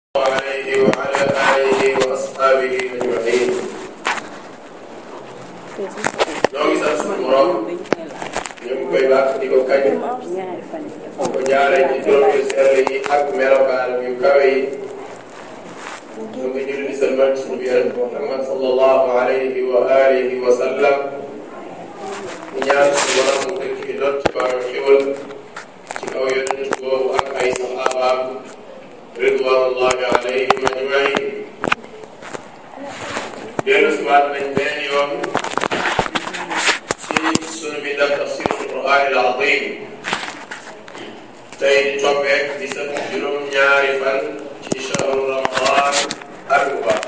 عليه وعلى آله وأصحابه أجمعين ñoo ngi sant suñu borom ñu ngi koy baax di ko kañ di ko jaaree ci juróom yu sell yi ak melokaan yu kawe yi ñu ngi julli di salmal suñu yonent Muhammad sallallahu alayhi wa alihi wa sallam ñu ñaan suñu borom mu dëkk fi dot ci baaru xiwal ci kaw yonent boobu ak ay saxaabaam ridwanullahi alayhim ajmain dellu si waat nañ benn yoon ci sunu bi daf tafsir alquran al azim tey di toppeek di sa juróom-ñaari fan ci shahru ramadan ak mubarak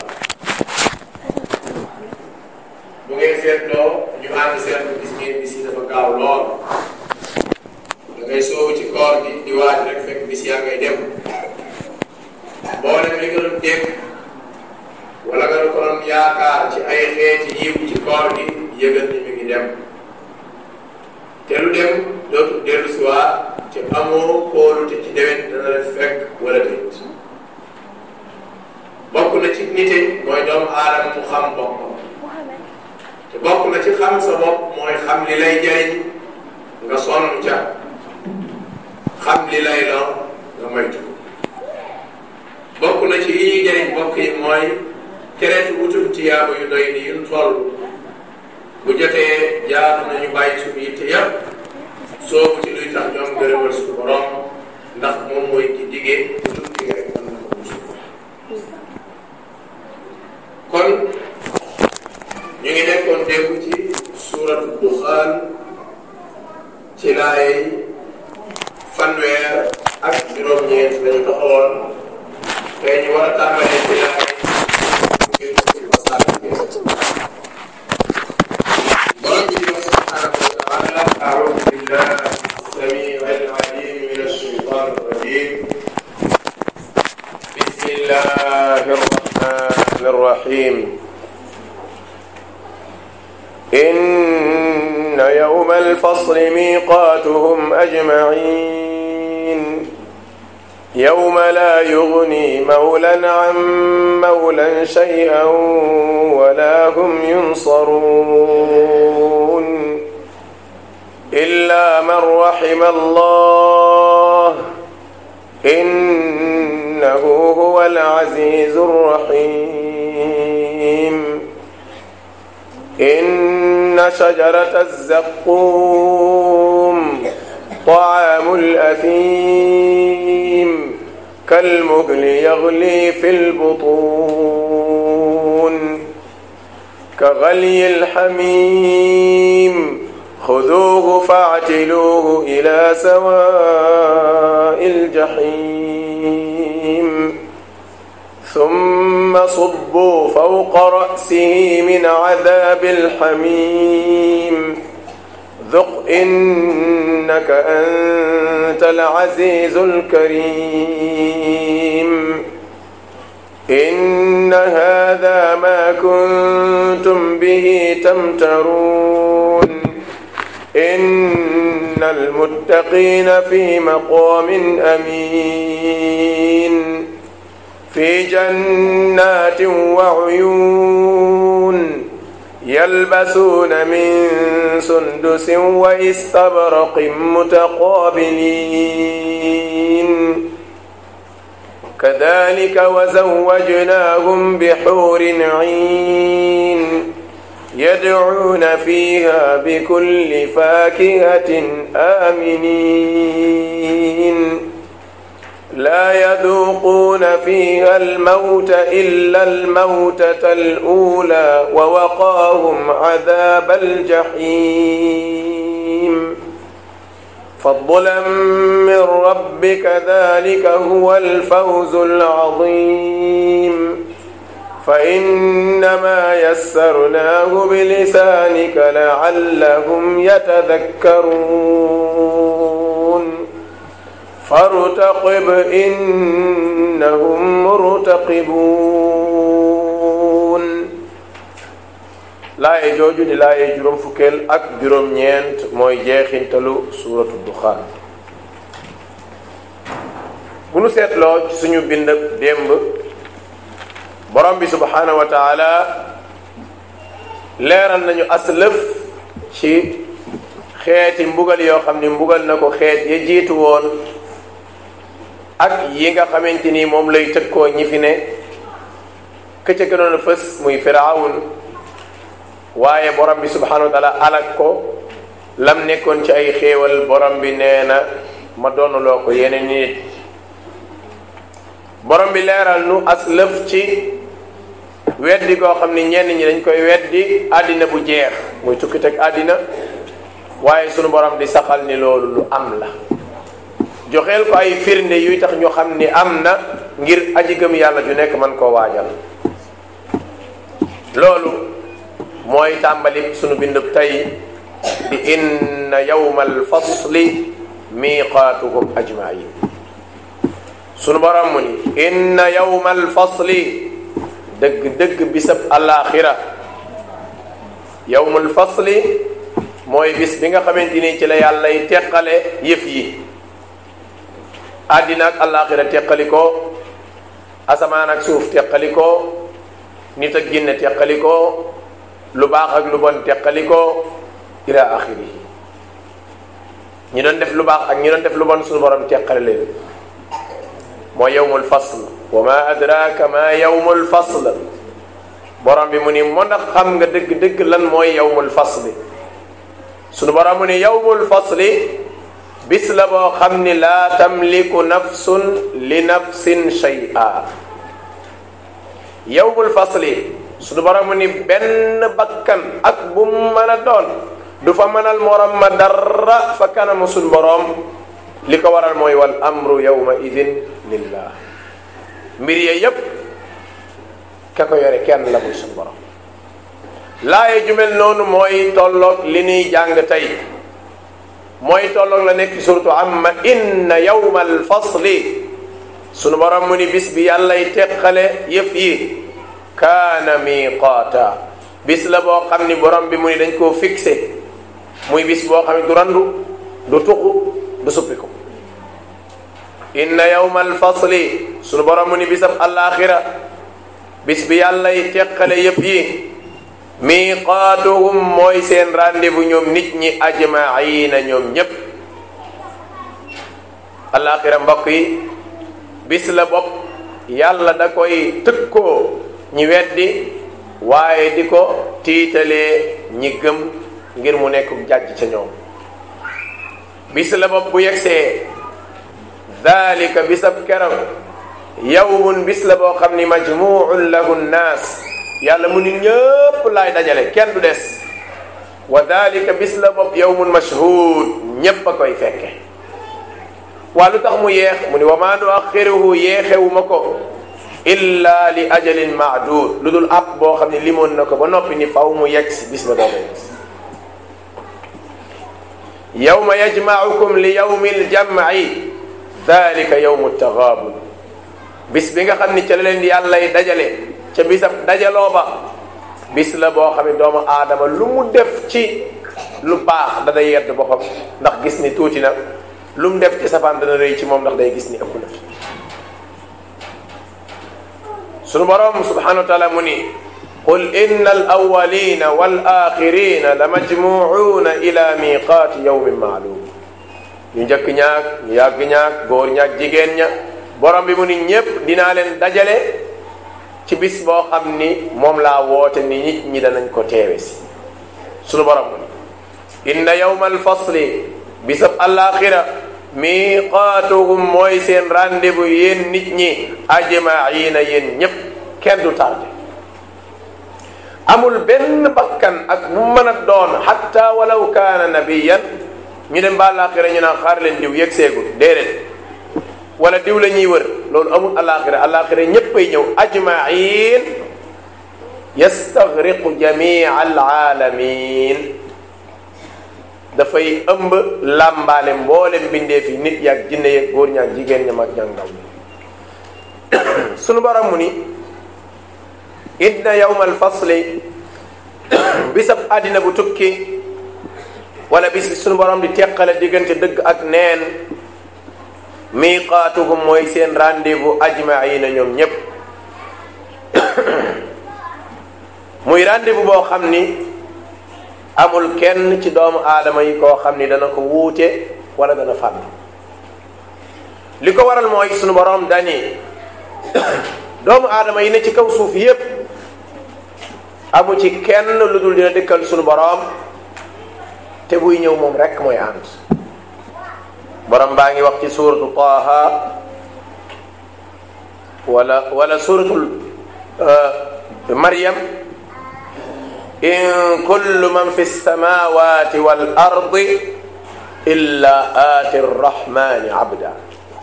bu ngeen seetloo ñu ànd seetlu gis ngeen bis yi dafa gaaw lool da ngay soobu ci koor gi di waaj rek fekk bis yaa ngay dem mboolem li nga doon dégg wala nga ko doon yaakaar ci ay xeeti yiw ci koor gi yëgal ni mi ngi dem te lu dem dootul dellu si waat ci amoo kóolute ci déwén dana la fekk wala déet bokk na ci nite mooy doomu aadama mu xam boppam te bokk na ci xam sa bopp mooy xam li lay jariñ nga sonn ca xam li lay lor nga moytu bokk na ci yi ñuy jëriñ bokk yi mooy tereetu wutum tiyaaba yu doy ni yun toll bu jotee jaatu nañu bàyyi suñu yitte yépp soobu ci luy tax ñoom gërëmal suñu borom ndax moom mooy ki digee wutum ki rek mën na ko musul kon ñu ngi nekkoon déggu ci suuratu duxaan ci laay fanweer ak juróom-ñeent lañu taxawoon tey ñu war a tàmbalee ci laay ngir ci masaal bi borom bi di wax subhanahu wa taala aoudu billah السميع العليم من الشيطان الرجيم بسم الله الرحمن الرحيم إن يوم الفصل ميقاتهم أجمعين يوم لا يغني مولا عن مولا شيئا ولا هم ينصرون إلا من رحم الله إنه هو العزيز الرحيم إن شجرة الزقوم طعام الأثيم كالمهل يغلي في البطون كغلي الحميم خذوه فاعتلوه إلى سواء الجحيم ثم صبوا فوق رأسه من عذاب الحميم ذق إنك أنت العزيز الكريم إن هذا ما كنتم به تمترون إن المتقين في مقام أمين في جنات وعيون يلبسون من سندس واستبرق متقابلين كذلك وزوجناهم بحور عين يدعون فيها بكل فاكهة آمنين لا يذوقون فيها الموت إلا الموتة الأولى ووقاهم عذاب الجحيم فضلا من ربك ذلك هو الفوز العظيم فإنما يسرناه بلسانك لعلهم يتذكرون فارتقب إنهم مرتقبون laaye jooju di laaye juróom fukkeel ak juróom ñeent mooy jeexintalu suuratu duxaan bu bu nu seetloo ci suñu bind démb borom bi subhanahu wa taala leeral nañu aslëf ci xeeti mbugal yoo xam ni mbugal na ko xeet ya jiitu woon ak yi nga xamante ni moom lay tëkkoo ñi fi ne ka ca gënoon a fës muy firaawun waaye borom bi subhanahu wa taala alak ko lam nekkoon ci ay xéewal borom bi nee na ma doonuloo ko yeneen nit borom bi leeral nu aslëf ci weddi goo xam ni ñenn ñi dañ koy weddi àddina bu jeex muy tukki teg àddina waaye sunu borom di saxal ni loolu lu am la joxeel ko ay firnde yuy tax ñu xam ni am na ngir aji gëm yàlla ju nekk man koo waajal loolu mooy tàmbali sunu bindub tey di inna yawma alfasli miqaatuhum ajmain sunu borom mu ni inna yawma alfasli dëgg dëgg bisab alaxira yawmul fasli mooy bis bi nga xamante ni ci la yàllay teqale yëf yi àddina ak alaxira teqali ko asamaan ak suuf teqali ko nit ak ginne teqali ko lu baax ak lu bon teqali ko ila axiri ñi doon def lu baax ak ñi doon def lu bon suñu borom teqale leen mooy yawmul fasl wa ma adraka ma yawmul fasl borom bi mu ni moo ndax xam nga dëgg-dëgg lan mooy yawmul fasli sunu borom mu ni yawmul fasli bis la boo xam ni laa tamliku nafsun li nafsin shay'a yawmul fasli sunu borom mu ni benn bakkan ak bu mu mën a doon du fa mënal morom ma dara fa kanamu sunu borom li ko waral mooy wal amru yawma idin lillah mbir yee yépp ka ko yore kenn la muy suñu borom laaye jumel noonu mooy tolloog li nuy jàng tey mooy tolloog la nekk surtout amma inna yawma alfasli sunu borom mu ni bis bi yàllay teqale yëf yi kaana miqaata bis la boo xam ni borom bi mu ni dañ koo fixé muy bis boo xam ne du randu du tuxu du suppiku inna yawma alfasli sunu borom mu ni bisab alaxira bis bi yàllay teqale yëpp yi miqaatuhum mooy seen rendez-vous ñoom nit ñi ajmaina ñoom ñépp alaxira mbokk yi bis la bopp yàlla da koy tëkkoo ñi weddi waaye di ko tiitalee ñi gëm ngir mu nekk jàjj ca ñoom bis la bopp bu yegsee dalika bisab keroog yawmun bis la boo xam ni majmuun lahu nnaas yàlla mu ni ñëpp laay dajale kenn du des wa dalika bis la bopp yawmun mashhud ñépp a koy fekke waa lu tax mu yeex mu ni wa maa nuaxiruhu yeexewuma ko illa li ajalin maadud lu dul app boo xam ne limoon na ko ba noppi ni faw mu yegg si bis ba dooma yegg si yawma yajmaukum li yawmi aljamci dalika yawmu taxaabun bis bi nga xam ni ca la leen yàllay dajale ca bisab dajaloo ba bis la boo xam ne doomu aadama lu mu def ci lu baax dana yedd boppam ndax gis ni tuuti na lu mu def ci safaan dana rëy ci moom ndax day gis ni ëpp na sunu boroom subhanahu wa taala mu ni qul inna al awalina wal axirina la majmuuna ila miqaati yawmin maalum ñu njëkk ñaag ñu yàgg ñaag góor ñaag jigéen ña borom bi mu ni ñépp dinaa leen dajale ci bis boo xam ni moom laa woote ni nit ñi danañ ko teewe si sunu borom mu ni inna yawma alfasli bisab alaxira miqaatuhum mooy seen rendez-vous yéen nit ñi ajmaina yéen ñépp kenn du tardé amul benn bakkan ak mu mën a doon hatta walaw kaana nabiyan ñu dem ba alaxira ñu naan xaar leen diw yegg seegul déedéet wala diw la ñuy wër loolu amul alaxira alaxira ñéppay ñëw ajmain yastaghriqu jamia alaalamin dafay ëmb làmbaale mboolem bindee fi nit yaag jinne yeeg góor ñaag jigéen ña mag ñangaw sunu borom mu ni inna yawma alfasli bisab àddina bu tukki wala bis bi sunu borom di teqale diggante dëgg ak neen miqaatuhum mooy seen rendez-vous ajmaina ñoom ñépp muy rendez-vous boo xam ni amul kenn ci doomu aadama yi koo xam ni dana ko wuute wala dana fàdd li ko waral mooy sunu borom dani doomu aadama yi ne ci kaw suuf yépp amu ci kenn lu dul dina dëkkal sunu borom te buy ñëw moom rekk mooy ànd borom baa ngi wax ci suuratu Taaha wala wala suuratul Maryam in kullu man fi samawati wal ardi illa aati rrahmani abda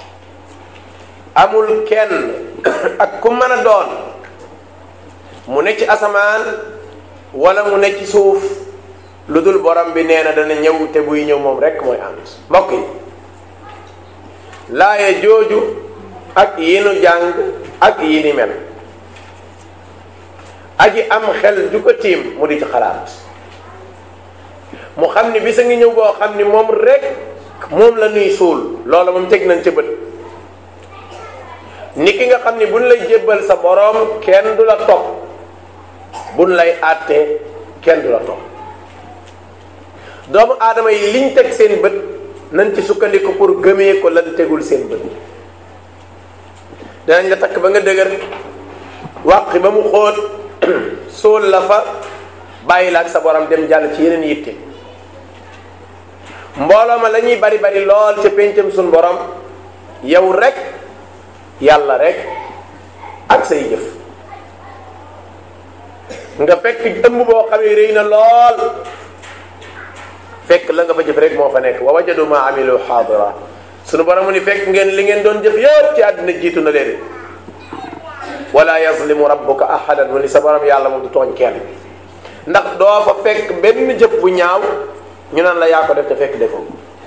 amul kenn ak ku mën a doon mu ne ci asamaan wala mu ne ci suuf lu dul borom bi nee na dana ñëw te buy ñëw moom rekk mooy ànd mbokk yi laaye jooju ak yi nu jàng ak yi ni mel aji am xel ju ko tiim mu di ci xalaat mu xam ni bisa ngi ñëw boo xam ni moom rekk moom la nuy suul loola moom teg nañ ca bët ni ki nga xam ni buñ lay jébbal sa boroom kenn du la topp buñ lay àttee kenn du la topp doomu aadama yi liñ teg seen bët nañ ci sukkandiku pour gëmee ko lan tegul seen bët danañ la takk ba nga dëgër wàqi ba mu xóot sóol la fa bàyyi la ak sa borom dem jàll ci yeneen yitte mbooloo ma la ñuy bari bari lool ca péncam suñ borom yow rek yàlla rek ak say jëf nga fekk ëmb boo xam ne rëy na lool fekk la nga fa jëf rek moo fa nekk wa wajadu ma amilu xaadira sunu borom ni fekk ngeen li ngeen doon jëf yëpp ci àddina jiitu na leen wala yazlimu rabbuka ahadan mu ni sa borom yàlla moom du tooñ kenn ndax doo fa fekk benn jëf bu ñaaw ñu naan la yaa ko def te fekk defoo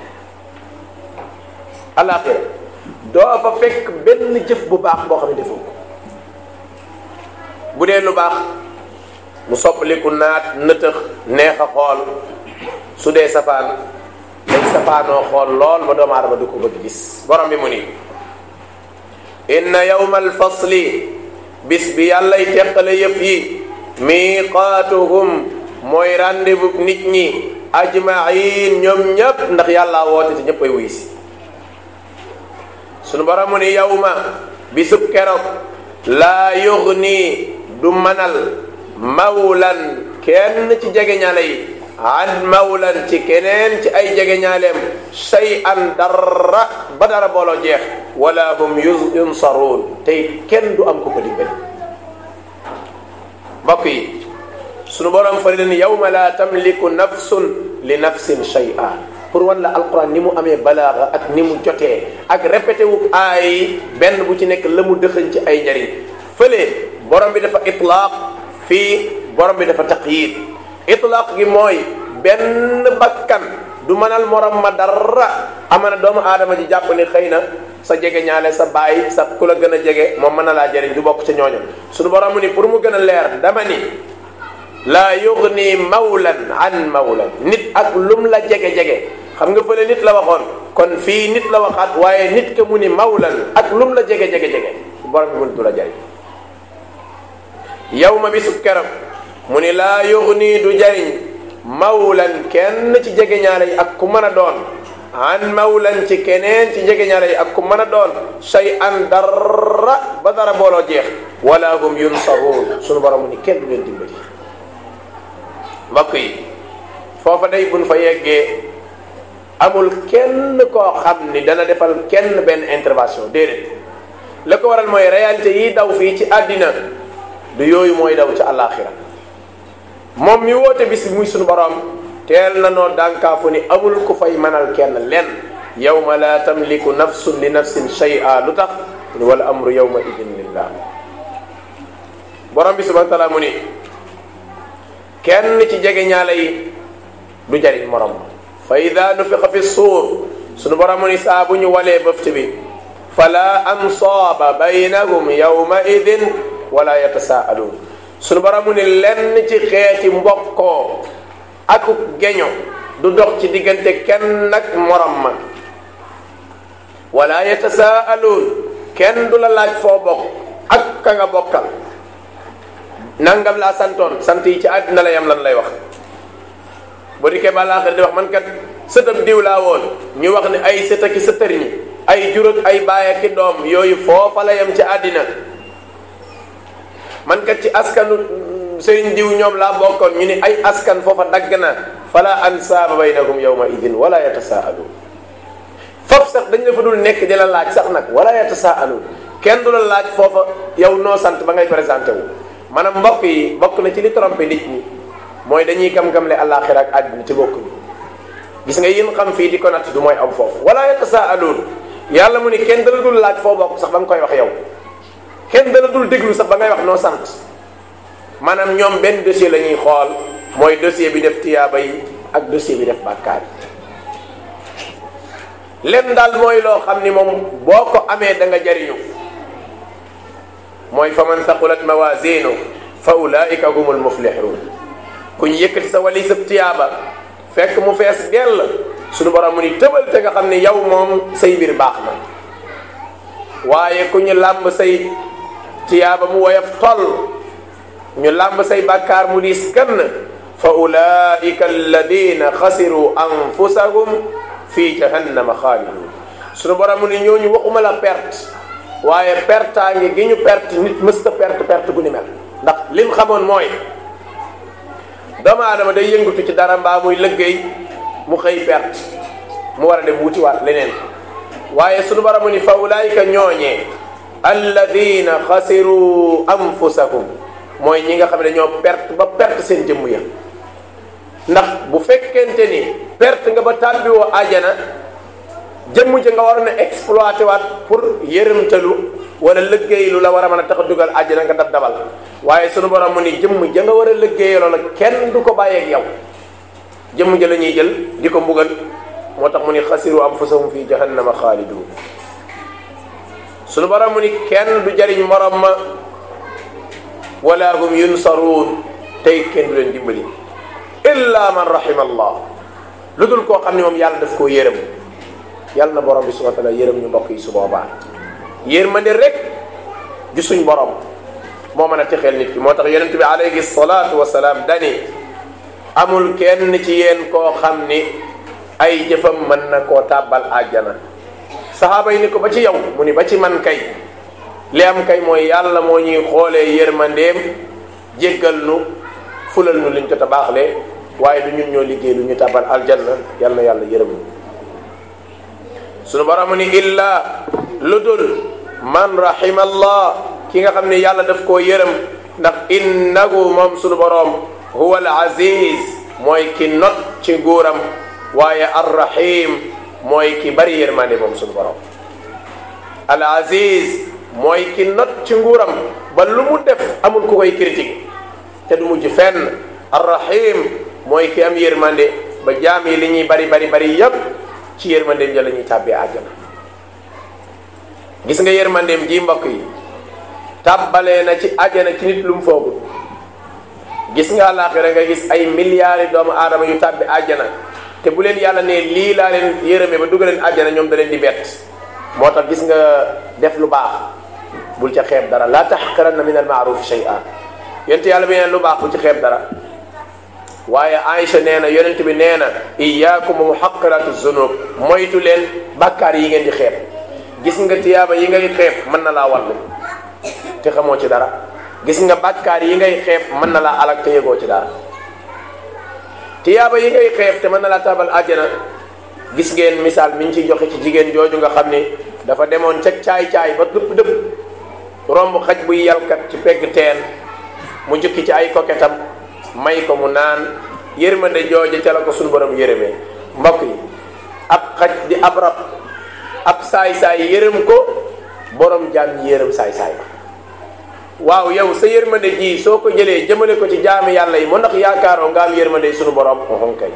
alaxira doo fa fekk benn jëf bu baax boo xam ne defoo ko bu dee lu baax mu soppaliku naat nëtëx neex a xool su dee safaan day safaanoo xool lool ba doomu aadama du ko bëgg gis borom bi mu ni inna yawma alfasli bis bi yàllay teqale yëf yi miqaatuhum mooy rendez-vous nit ñi ajmain ñoom ñépp ndax yàlla woote te ñépp ay wuy si sunu borom mu ni yawma bisub keroog laa yughni du manal mawlan kenn ci jegeñaale yi an mawlan ci keneen ci ay jegeñaaleem shay'an dara ba dara booloo jeex wala hum yunsaruun tey kenn du am ko ko dimbali mbokk yi sunu borom fari leen yawma la tamliku nafsun li nafsin shay'a pour wan la alquran ni mu amee balaaxa ak ni mu jotee ak répété wu ay benn bu ci nekk la mu dëxëñ ci ay njariñ fële borom bi dafa itlaaq fii borom bi dafa taqyid itlaaq gi mooy benn bakkan du mënal morom ma dara amana doomu aadama ji jàpp ni xëy na sa jege ñaale sa baay sa ku la gën a jege moom mën na laa jëriñ du bokk ca ñooñu suñu borom ni pour mu gën a leer dama ni laa yugni mawlan an mawlan nit ak lum la jege-jege xam nga fële nit la waxoon kon fii nit la waxaat waaye nit ke mu ni mawlan ak lum la jege-jege-jege borom bi mun du la jëriñ yow ma bisu keroog mu ni laa yugni du jariñ mawlan kenn ci jegeñaale yi ak ku mën a doon an mawlan ci keneen ci jegeñaale yi ak ku mën a doon shay an dara ba dara booloo jeex wala hum yunsaruun sunu borom mu ni kenn du leen dimbali mbokk yi foofa day buñ fa yeggee amul kenn koo xam ni dana defal kenn benn intervention déedéet la ko waral mooy réalité yi daw fii ci àddina du yooyu mooy daw ci àllaaxira moom mi woote bis bi muy sunu borom teel na noo dànkaafu ni amul ku fay mënal kenn lenn yawma la tamliku nafsun li nafsin shay'a lu tax wala amru yawma idin lillah borom bi subhanahu wa taala mu ni kenn ci jege ñaale yi du jariñ morom fa ida nufiqa fi suur sunu borom mu ni saa bu ñu walee bëft bi fala ansaaba baynahum yawma idin wala yatasaaluun sunu borom mu ni lenn ci xeeti mbokkoo akuk geño du dox ci diggante kenn nag morom ma wala yatasaaluun kenn du la laaj foo bokk ak ka nga bokkal nangam laa santoon sant yi ci àddina la yam lan lay wax boo dikkee ba laaxir di wax man kat sëtam diw laa woon ñu wax ne ay sët ki sëtër ñi ay jur ak ay baay ak doom yooyu foofa la yam ci àddina man kat ci askanu sëriñ diw ñoom laa bokkoon ñu ne ay askan foofa dagg na fala ansaaba baynahum yawma idin wala yatasaaluun foofu sax dañ la fa dul nekk di la laaj sax nag wala yatasaaluun kenn du la laaj foofa yow noo sant ba ngay présenté wu maanaam mbokk yi bokk na ci li trompé nit ñi mooy dañuy gam-gamle àllaaxira ak àddina ci bokkuñu gis nga yéen xam fii di ko natt du mooy am foofu wala yatasaaluun yàlla mu ni kenn dala dul laaj foo bokk sax ba nga koy wax yow kenn dala dul déglu sax ba ngay wax noo sant maanaam ñoom benn dossier la ñuy xool mooy dossier bi def tiyaaba yi ak dossier bi def bàkkaar yi len daal mooy loo xam ni moom boo ko amee da nga jariñu mooy fa man saqulat mawazinu fa ulaika humul muflihun ku ñu yëkkati sa wali sa tiyaaba fekk mu fees dell suñu borom mu ni tëbal te nga xam ne yow moom say mbir baax na waaye ku ñu làmb say tiyaaba mu woyof toll ñu làmb say bàkkaar mu diis gann fa ulaika alladina xasiru anfusahum fi jahannama xaalidun suñu borom mu ni ñooñu waxuma la perte waaye pertaange gi ñu perte nit mësta perte perte gu ni mel ndax lim xamoon mooy doomu aadama day yëngatu ci dara mbaa muy lëggéey mu xëy perte mu war a dem wutiwaat leneen waaye suñu borom mu ni fa ulaika ñooñee alladina xasiru anfusahum mooy ñi nga xam ne dañoo perte ba perte seen jëmm ya ndax bu fekkente ni perte nga ba tàbbiwoo ajana jëmm ja nga waroon a exploité waat pour yërëmtalu wala liggéey lu la war a mën a tax a dugal ajana nga dab dabal waaye sunu borom mu ni jëmm ja nga war a liggéeyee loola kenn du ko bàyyeeg yow jëmm ja la ñuy jël di ko mbugal moo tax mu ni xasiru anfusahum fi jahannama xaalidun sunu borom mu ni kenn du jariñ morom ma wala hum yunsaruun tey kenn du leen dimbali illa man rahima allah lu dul koo xam ne moom yàlla daf koo yërëm yàlla na borom bi subhanahu wa taala yërëm ñu mbokk yi su boobaa yërmande rek gi suñ borom moo mën a texeel nit ki moo tax yonent bi alayhi salaatu wasalaam dani amul kenn ci yéen koo xam ni ay jëfam mën na koo tàbbal àjjana saxaaba yi ni ko ba ci yow mu ni ba ci man kay li am kay mooy yàlla moo ñuy xoolee yërmandeem jéggal nu fulal nu liñ jot a baaxlee waaye du ñun ñoo liggéey lu ñu tàbbal aljanna yal na yàlla yërëm sunu borom ni illa lu dul man rahimallah ki nga xam ne yàlla daf koo yërëm ndax innahu moom sunu borom huwa al aziz mooy ki not ci nguuram waaye arrahim mooy ki bari yërmande moom sunu borom al aziz mooy ki not ci nguuram ba lu mu def amul ku koy critique te du mujj fenn arrahim mooy ki am yërmande ba jaam yi li ñuy bari bari bari yépp ci yërmandeem ja la ñuy tàbbee àjjana gis nga yërmandeem ji mbokk yi tàbbalee na ci àjjana ci nit lu mu foogul gis nga àllaaxira nga gis ay milliards yi doomu aadama yu tàbbi àjjana te bu leen yàlla ne lii laa leen yërëmee ba dugaleen àjjana ñoom da leen di bett moo tax gis nga def lu baax bul ca xeeb dara laa taxqiranna min al maaruf shay'a yonent yàlla bi neen lu baax bu ci xeeb dara waaye Aïcha nee na yonent bi nee na iyaakum muhaqqiratu zunub moytu leen bàkkaar yi ngeen di xeeb gis nga tiyaaba yi ngay xeeb mën na laa wall te xamoo ci dara gis nga bàkkaar yi ngay xeeb mën na laa alak te yëgoo ci dara tiyaaba yi ngay xeeb te mën na laa tabal àjjana gis ngeen misaal mi ñu ciy joxe ci jigéen jooju nga xam ni dafa demoon ca caay-caay ba dëpp dëpp romb xaj buy yalkat ci pegg teen mu jukki ci ay koketam may ko mu naan yërmande jooja ca la ko suñu borom yërëmee mbokk yi ab xaj di ab rab ab saay-saay yërëm ko borom jaam ñi yërëm saay-saay ba waaw yow sa yërmande ji soo ko jëlee jëmale ko ci jaami yàlla yi mu ndax yaakaaroo nga am yërmande suñu borom oxon kay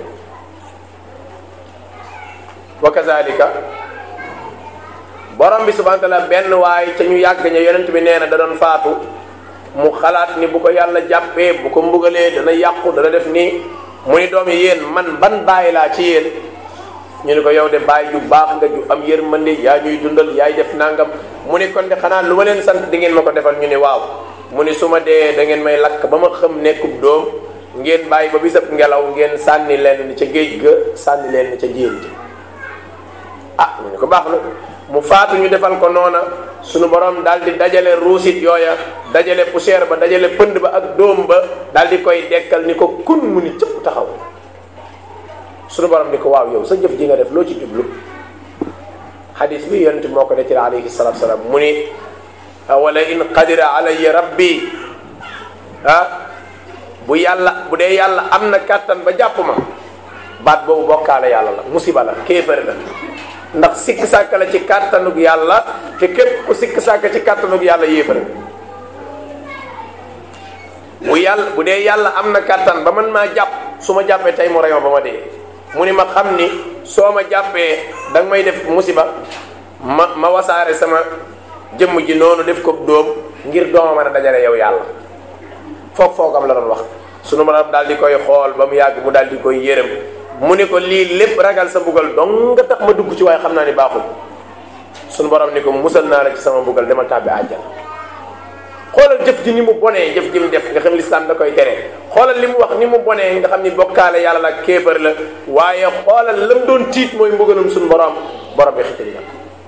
wa kazalika borom bi subhanahu wa taala benn waay ca ñu yàgg ña yonent bi nee na da doon faatu mu xalaat ni bu ko yàlla jàppee bu ko mbugalee dana yàqu dana def nii mu ni doom yi yéen man ban bàyyi laa ci yéen ñu ne ko yow de bàyyi ju baax nga ju am yërmande yaa ñuy dundal yaay def nangam mu ne kon de xanaa lu ma leen sant di ngeen ma ko defal ñu ne waaw mu ne su ma dee da ngeen may lakk ba ma xam nekkub doom ngeen bàyyi ba bisab ngelaw ngeen sànni leen ni ca géej ga sànni leen ni ca jéeri ji ah mu ne ko baax na mu faatu ñu defal ko noona sunu borom daal di dajale ruusit yooya dajale poussière ba dajale pënd ba ak dóom ba daal di koy dekkal ni ko kun mu ni cëpp taxaw sunu borom ni ko waaw yow sa jëf ji nga def loo ci jublu xadis bi yonent moo ko nettali alayhi salatu salaam mu ni wala in qadira alayya rabbi ah bu yàlla bu dee yàlla am na kàttan ba jàpp ma baat boobu bokkaale yàlla la musiba la kéefër la ndax sikk sàkk la ci kàttanug yàlla te képp ku sikk sàkk ci kàttanug yàlla yéefar bu yàlla bu dee yàlla am na kàttan ba man maa jàpp su ma jàppee tey mu reyoo ba ma dee mu ni ma xam ni soo ma jàppee da nga may def musiba ma ma wasaare sama jëmm ji noonu def ko dóom ngir dooma mën a dajale yow yàlla foog foogam la doon wax sunu borom daal di koy xool ba mu yàgg mu daal di koy yërëm mu ni ko lii lépp ragal sa mbugal dong nga tax ma dugg ci waaye xam naa ni baaxul sunu borom ni ko musal naa la ci sama mbugal dama tàbbi àjjana xoolal jëf ji ni mu bonee jëf ji mu def nga xam lislaam da koy tere xoolal li mu wax ni mu bonee nga xam ni bokkaale yàlla la kéefër la waaye xoolal lam doon tiit mooy mbugalum sunu borom borom bi xital na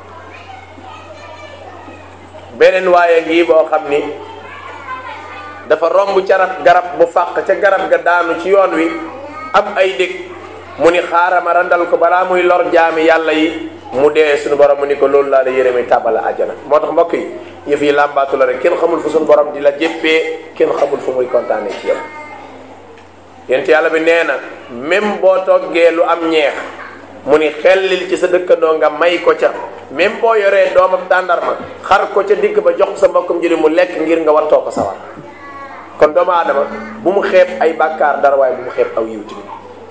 beneen waaye ngi boo xam ni dafa romb carab garab bu fàq ca garab ga daanu ci yoon wi am ay dég mu ni xaaral ma randal ko balaa muy lor jaami yàlla yi mu dee suñu borom mu ni ko loolu laa la yërëme tàbbala àjjana moo tax mbokk yi yëf yi làmbaatu la rek kenn xamul fu suñu borom di la jéppee kenn xamul fu muy kontaane ci yow yent yàlla bi nee na même boo toggee lu am ñeex mu ni xellil ci sa dëkkandoo nga may ko ca même boo yoree doomam tàndarma xar ko ca digg ba jox sa mbokkum jëri mu lekk ngir nga wattoo ko sawar kon doomu aadama bu mu xeeb ay bàkkaar dara waaye bu mu xeeb aw yiw tamit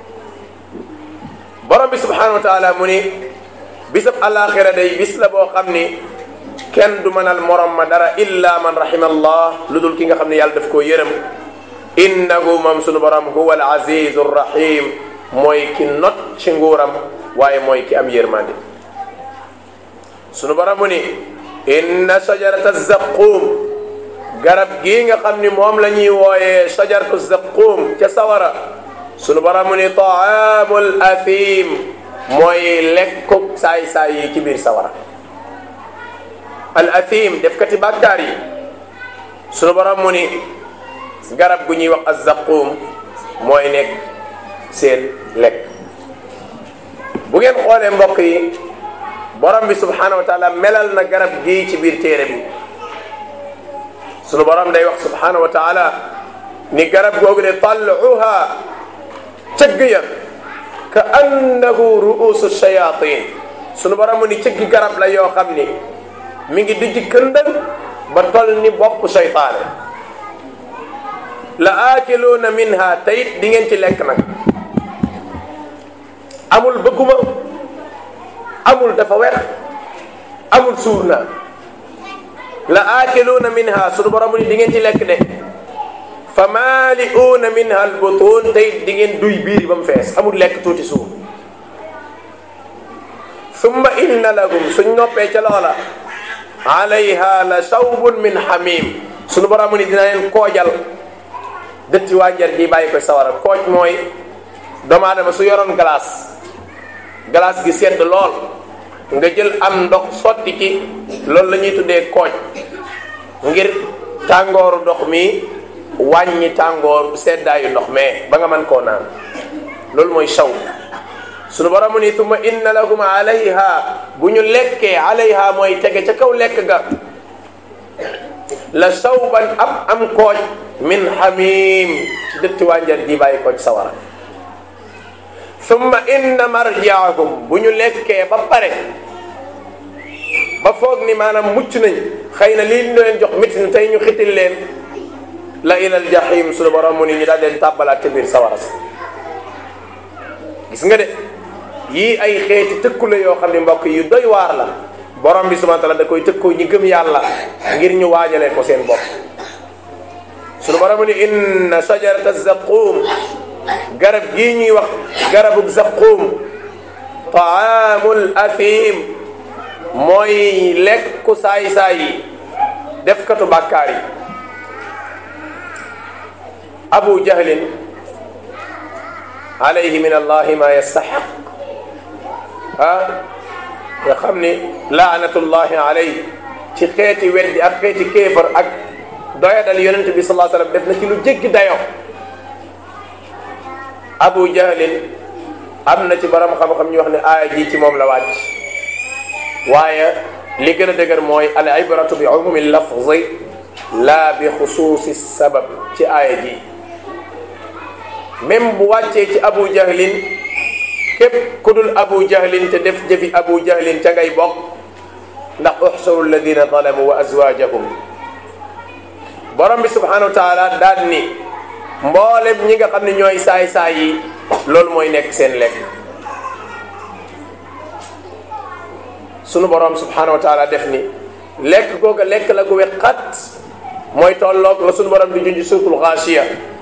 borom bi subhanahu wa taala mu ni bisab alaxira day bis la boo xam ni kenn du mënal morom ma dara illa man rahima allah lu dul ki nga xam ne yàlla daf koo yërëm innahu moom sunu borom huwa al azizu rahim mooy ki not ci nguuram waaye mooy ki am yërmande sunu borom mu ni inna shajarata zaqum garab gii nga xam ni moom la ñuy wooyee shajaratu zaqum ca sawara sunu borom mu ni taamul athim mooy lekkuk saay-saay yi ci biir sawara al athim def kati bàkkaar yi sunu borom mu ni garab gu ñuy wax azzaqum mooy nekk seen lekk bu ngeen xoolee mbokk yi borom bi subhanahu wa taala melal na garab gii ci biir téere bi sunu borom day wax subhanahu wa taala ni garab googu de talluha cëgg ya ka annahu ruusu shayatin sunu borom mu ni cëggi garab la yoo xam ni mi ngi dijji këndal ba tol ni bopp seytaane la aakiluuna minha tayit di ngeen ci lekk nag amul bëgguma amul dafa wex amul suur naa la aakiluuna minha sunu borom mu ni di ngeen ci lekk de fa maaliuuna minha albutun tayit di ngeen duy biir ba mu fees amul lekk tuuti suur summa inna lahum suñ noppee ca loola alayha la shawbun min hamim sunu borom mu ni dina leen koojal dëtti wànjar gi bàyyi koy sawara kooj mooy doomu aadama su yoroon glace glace gi sedd lool nga jël am ndox sotti ci loolu la ñuy tuddee kooj ngir tàngooru ndox mi wàññi tàngoor seddaayu ndox mais ba nga mën koo naan loolu mooy saw sunu borom mu ni tumma inna lahum alayha bu ñu lekkee alayha mooy tege ca kaw lekk ga la sawban ab am kooj min hamim ci dëtti wànjar ji bàyyi kooj sawara summa inna marjiahum bu ñu lekkee ba pare ba foog ni maanaam mucc nañ xëy na lii ñu leen jox métti na tey ñu xitil leen la ilal jahim sunu borom mu ni ñu daal leen tàbbalaat ca biir sawara sa gis nga de yii ay xeeti tëkku la yoo xam ne mbokk yu doy waar la borom bi subhanahu wa taala da koy tëkkoo ñi gëm yàlla ngir ñu waajalee ko seen bopp sunu borom mu ni inna shajarata zaqum garab gii ñuy wax garabug zaqum taamul athim mooy lekku saay-saay yi defkatu bàkkaar yi abu jahlin alayhi min allahi ma yastaxiq ah nga xam ni laanatullahi alayhi ci xeeti weddi ak xeeti kéefar ak doyadal yonente bi sallallahu alayhi wasallam def na ci lu jéggi dayo abu jahlin am na ci borom xam-xam ñu wax ne aaya ji ci moom la wàcc waaye li gën a dëgër mooy al ibratu bi umumi lafzi la bi xusuusi sabab ci aaya ji même bu wàccee ci abu jahlin képp ku dul abu jahlin te def jëfi abu jahlin ca ngay bokk ndax uxsuru alladina zalamu wa azwajahum borom bi subhanahu wa taala daan ni mboolem ñi nga xam ne ñooy saay-saay yi loolu mooy nekk seen lekk sunu borom subhanahu wa taala def ni lekk googa lekk la gu weqat mooy tolloog la sunu borom di junj suutul xaasiya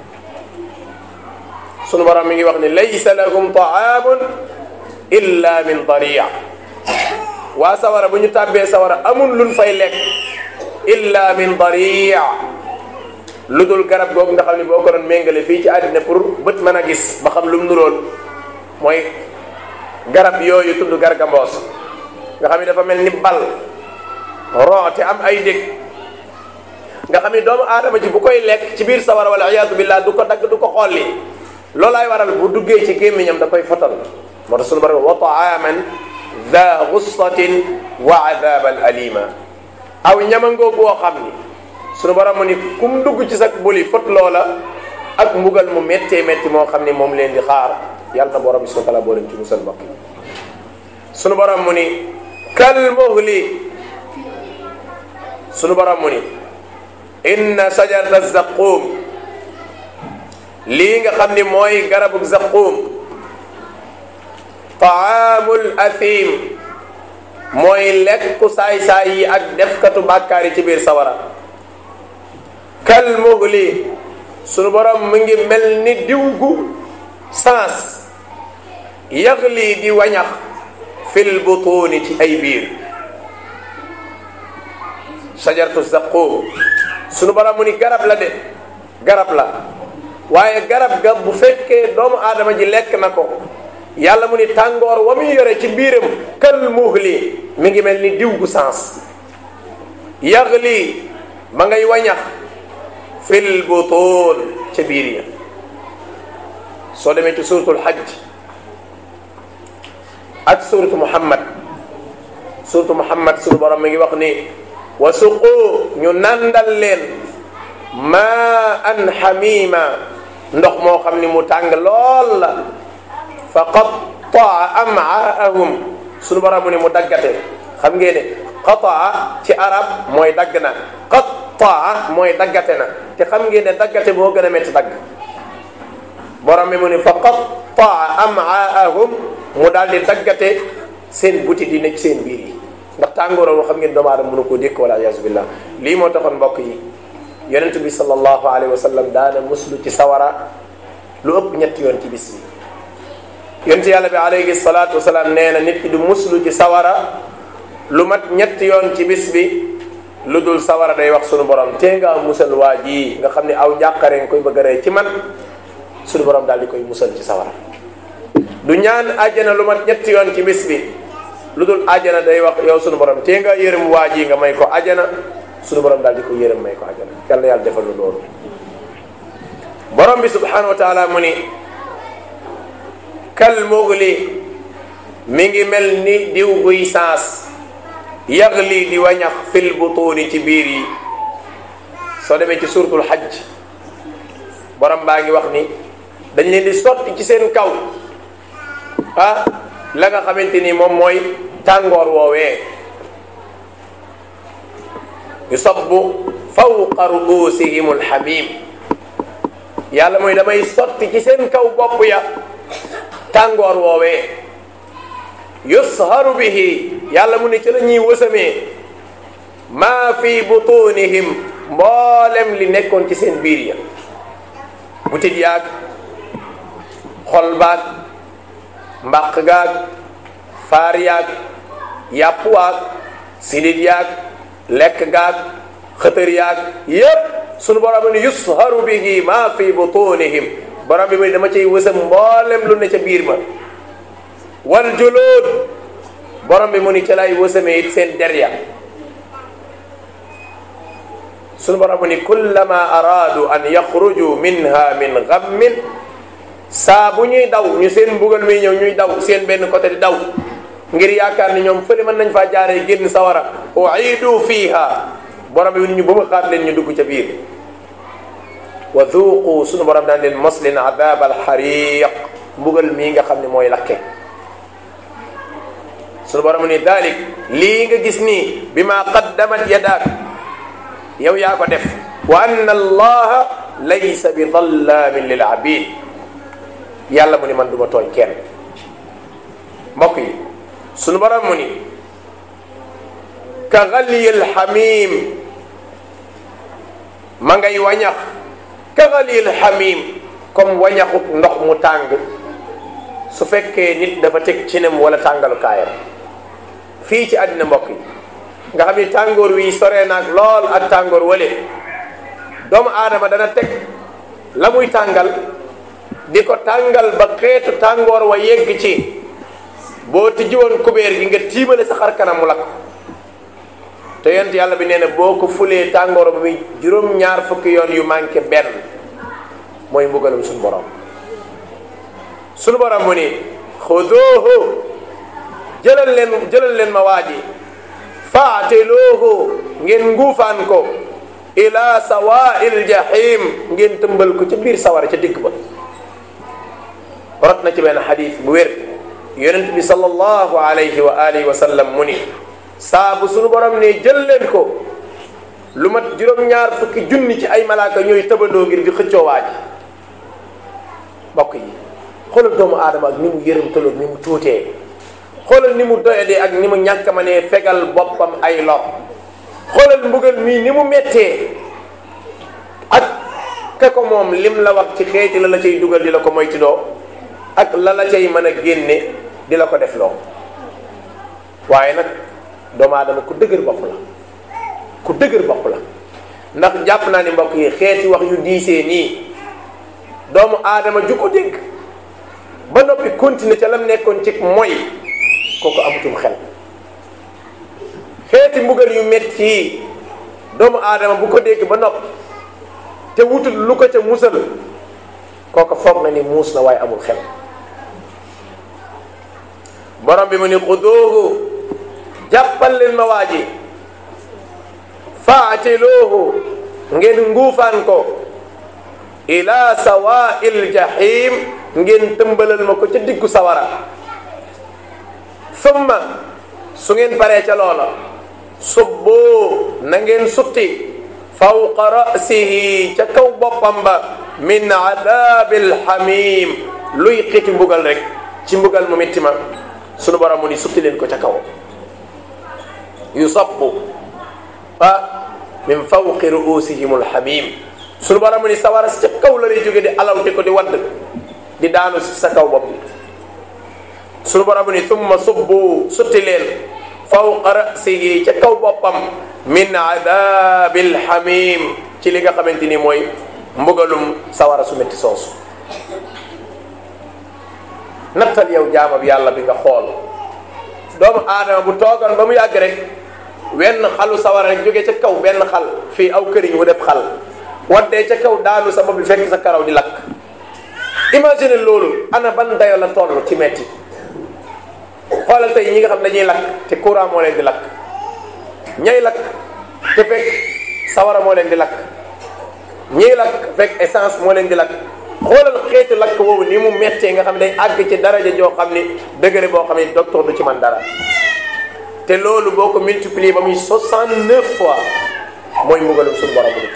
sunu borom mi ngi wax ni laysa lahum taamun illa min daria waa sawara bu ñu tàbbee sawara amul luñ fay lekk illa min daria lu dul garab googu nga xam ne boo ko doon méngale fii ci àddina pour bët mën a gis ba xam lu mu nurool mooy garab yooyu tudd gargamboos nga xam ne dafa mel ni bal roote am ay dég nga xam ne doomu aadama ji bu koy lekk ci biir sawara wala iyaatu billah du ko dagg du ko xolli loolaay waral bu duggee ci gémmiñam da koy fotal moo tax sunu borom wa taaman da gussatin wa adaban alima aw ñamangoo boo xam ni sunu borom mu ni kum dugg ci sa buli fot loola ak mbugal mu méttee métti moo xam ni moom leen di xaar yàlla na borom bi subhanahu wa taala boo leen ci musal mbokk yi sunu borom mu ni kal muhli sunu borom mu ni inna shajarata zaqum lii nga xam ni mooy garabug zaqum taamul athim mooy lekku saay-saay yi ak defkatu bàkkaar yi ci biir sawara kal muhli sunu borom mu ngi mel ni diw gu sens yaxli di wañax fil butuuni ci ay biir sajaratu zaqum sunu borom mu ni garab la de garab la waaye garab ga bu fekkee doomu aadama ji lekk na ko yàlla mu ni tàngoor wa muy yore ci biiram kal muhli mi ngi mel ni diw gu sens yaxli ma ngay wañax fil butuun ca biir ya soo demee ci suratul hajj ak suratu muhammad suratu muhammad sunu borom mi ngi wax ni wa suqu ñu nandal leen ma an xamima ndox moo xam ni mu tàng lool la fa qataa amaahum sunu borom mu ni mu daggate xam ngeen ne qataa ci arab mooy dagg na qataa mooy daggate na te xam ngeen ne daggate moo gën a métti dagg borom mi mu ni fa qataa amaahum mu daal di daggate seen buti di nekk seen biir yi ndax tàngooram moo xam ngeen doomu aadama mënu koo dékk wala ayaasu billah lii moo taxoon mbokk yi yonent bi sallallahu alayhi wa sallam daana muslu ci sawara lu ëpp ñetti yoon ci bis bi yonent yàlla bi alayhi salaatu wasalaam nee na nit ki du muslu ci sawara lu mat ñetti yoon ci bis bi lu dul sawara day wax sunu borom tee nga musal waa ji nga xam ne aw njàqare nga koy bëgg a rey ci man sunu borom daal di koy musal ci sawara du ñaan àjjana lu mat ñetti yoon ci bis bi lu dul àjjana day wax yow sunu borom tee nga yërëm waa ji nga may ko àjjana sunu borom daal di ko yërëm may ko àjjana yàlla yàlla defal lu loolu borom bi subhanahu wa taala mu ni kal mugli mi ngi mel ni diw guy saas yagli di wañax fil butuuni ci biir yi soo demee ci suratul hajj borom baa ngi wax ni dañ leen di sotti ci seen kaw ah la nga xamante ni moom mooy tàngoor woowee yusabbu fawqa ruusihim alhamim yàlla mooy damay sotti ci seen kaw bopp ya tàngoor woowee yusharu bihi yàlla mu ne ci la ñuy wësamee maa fi butunihim mboolem li nekkoon ci seen biir ya butit yaag xol baag mbaq gaag faar yaag yàpp waag sidit yaag lekk gaag xëtër yaag yépp sunu borom ni yusharu bihi ma fi butunihim borom bi mu dama cay wësam mboolem lu ne ca biir ba wal juluud borom bi mu ni ca lay wësamee it seen der ya sunu borom mu ni kullama araadu an yaxruju minha min gammin saa bu ñuy daw ñu seen mbugal muy ñëw ñuy daw seen benn côté di daw ngir yaakaar ni ñoom fële mën nañ faa jaaree génn sawara uidu fiha borom bi ni ñu ba mu xaar leen ñu dugg ca biir wa dhuqu sunu borom daan leen mos leen adab alxariq mbugal mii nga xam ne mooy lakke sunu borom ni dalik lii nga gis nii bi ma qaddamat yadaak yow yaa ko def wa anna allaha laysa bi dallamin lil abid yàlla mu ni man du ma tooñ kenn mbokk yi sunu borom mu ni ka galiyil xamim ma ngay wañax ka galiyil xamim comme wañaxuk ndox mu tàng su fekkee nit dafa teg cinem wala tàngalu kaayam fii ci àddina mbokk yi nga xam ni tàngoor wi soree naag lool ak tàngoor wale doomu aadama dana teg la muy tàngal di ko tàngal ba xeetu tàngoor wa yegg ci boo tijji woon kubéer gi nga tiimale sa xar kanam mu lakk te yent yàlla bi nee na boo ko fulee tàngoor ba muy juróom-ñaar fukki yoon yu manqué benn mooy mbugalum suñu borom suñu borom mu ni xudoohu jëlal leen jëlal leen ma waaji faateloohu ngeen nguufaan ko ila sawaa'il jahim ngeen tëmbal ko ca biir sawara ca digg ba rot na ci benn xadis bu wér yonent bi sallallahu alayhi wa alihi wa sallam mu ni saabu suñu borom ne jël leen ko lu mat juróom-ñaar fukki junni ci ay malaaka ñooy tëbandoo ngir di xëccoo waaj mbokk yi xoolal doomu aadama ak ni mu yërëmtaloon ni mu tuutee xoolal ni mu doyadee ak ni mu ñàkk ma ne fegal boppam ay lor xoolal mbugal mii ni mu mettee ak ka ko moom lim la wax ci xeeti la la cay dugal di la ko moytudoo ak la la cay mën a génne di la ko def loo waaye nag doomu aadama ku dëgër bopp la ku dëgër bopp la ndax jàpp naa ni mbokk yi xeeti wax yu diisee nii doomu aadama ju ko dégg ba noppi continuer ca lam nekkoon ci mooy kooku amutum xel xeeti mbugal yu metti yi doomu aadama bu ko dégg ba noppi te wutul lu ko ca musal kooku foog na ni muus na waaye amul xel borom bi mu ni xudoohu jàppal leen ma waa ji faatiloohu ngeen nguufaan ko ila sawaa'il jahim ngeen tëmbalal ma ko ca diggu sawara summa su ngeen paree ca loola subboo na ngeen sutti fawqa ra'sihi ca kaw boppam ba min adabil hamim luy xiti mbugal rek ci mbugal mu metti ma sunu borom mu ni sutti leen ko ca kaw yusabbu ah min fawqi ru'usihim alhamim sunu borom mu ni sawara si ca kaw la lay jóge di alawte ko di wadd di daanu si sa kaw bopp bi sunu borom mu ni thumma subbu sutti leen fawqa ra'sihi ca kaw boppam min adabil hamim ci li nga xamante ni mooy mbugalum sawara su metti soosu nattal yow jaamab yàlla bi nga xool doomu aadama bu toogoon ba mu yàgg rek wenn xalu sawara rek jógee ca kaw benn xal fii aw këriñ wu def xal waddee ca kaw daanu sa bopp bi fekk sa karaw di lakk imagine loolu ana ban dayo la toll ci metti xoolal tey ñi nga xam dañuy lakk te courant moo leen di lakk ñay lakk te fekk sawara moo leen di lakk ñiy lakk fekk essence moo leen di lakk xoolal xeetu lakk woowu ni mu mettee nga xam ne day àgg ci daraja joo xam ni degré boo xam ni docteur du ci man dara te loolu boo ko multiplier ba muy 69 fois mooy mbugalum suñu borom bu dëkk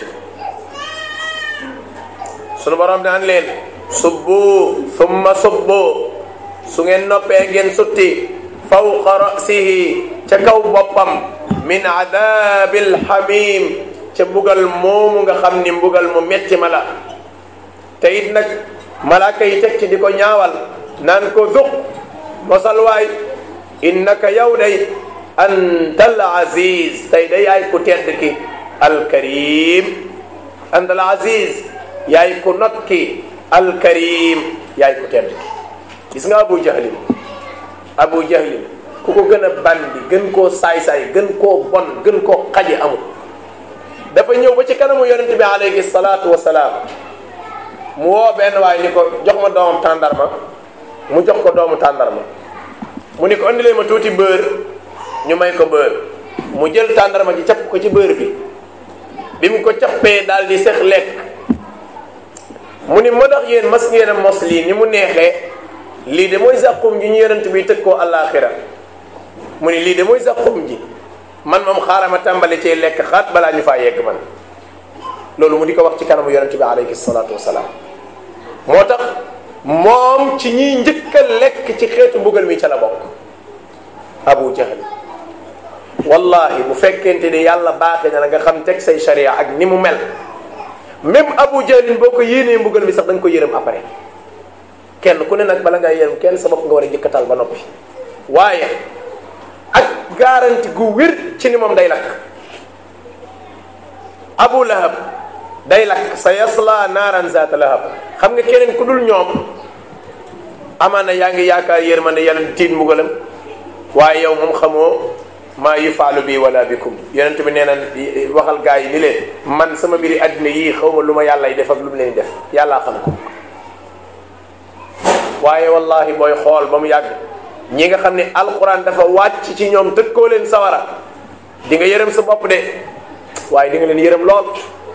suñu borom daan leen subbu summa subbu su ngeen noppee ngeen sutti fawqa ra'sihi ca kaw boppam min adabil hamim ca mbugal moomu nga xam ni mbugal mu metti ma la te it nag malaaka yi teg ci di ko ñaawal naan ko zuq mosal waay innaka yow day anta al aziz tey day yaay ku tedd ki alkarim anta al aziz yaay ku not ki alkarim yaay ku tedd ki gis nga abu jahlin abu jahlin ku ko gën a bandi gën koo saay-saay gën koo bon gën koo xaji amul dafa ñëw ba ci kanamu yonente bi alayhi salaatu wasalaam mu woo benn waay ni ko jox ma doomu tàndarma mu jox ko doomu tàndarma mu ni ko andilee ma tuuti bër ñu may ko bër mu jël tàndarma ji capp ko ci bër bi bi mu ko cappee daal di sex lekk mu ni ma tax yéen mas ngeen a mos lii ni mu neexee lii de mooy zàqum ji ñu yonent bi tëg koo àllaaxira mu ni lii de mooy zàqum ji man moom xaaral ma tàmbali cee lekk xaat balaa ñu faa yegg man loolu mu di ko wax ci kanamu yonent bi alayhi salaatu wasalaam moo tax moom ci ñiy njëkk a lekk ci xeetu mbugal mi ca la bokk abu jahal wallahi bu fekkente ni yàlla baaxee na la nga xam teg say sharia ak ni mu mel même abu jahlin boo ko yéenee mbugal mi sax da nga ko yërëm après kenn ku ne nag bala nga yërëm kenn sa bopp nga war a jëkkatal ba noppi waaye ak garanti gu wér ci ni moom day lakk abu lahab day lakk sa yasla naaran zaata lahab xam nga keneen ku dul ñoom amaana yaa ngi yaakaar yërmande yàlla di tiit mbugalam waaye yow moom xamoo maa yufaalu bi wala bikum yonent bi nee na waxal gaa yi ni leen man sama mbiri àddina yii xaw ma lu ma yàllay def ak lu mu leen def yàllaa xam ko waaye wallahi booy xool ba mu yàgg ñi nga xam ne alquran dafa wàcc ci ñoom tëkkoo leen sawara di nga yërëm sa bopp de waaye di nga leen yërëm lool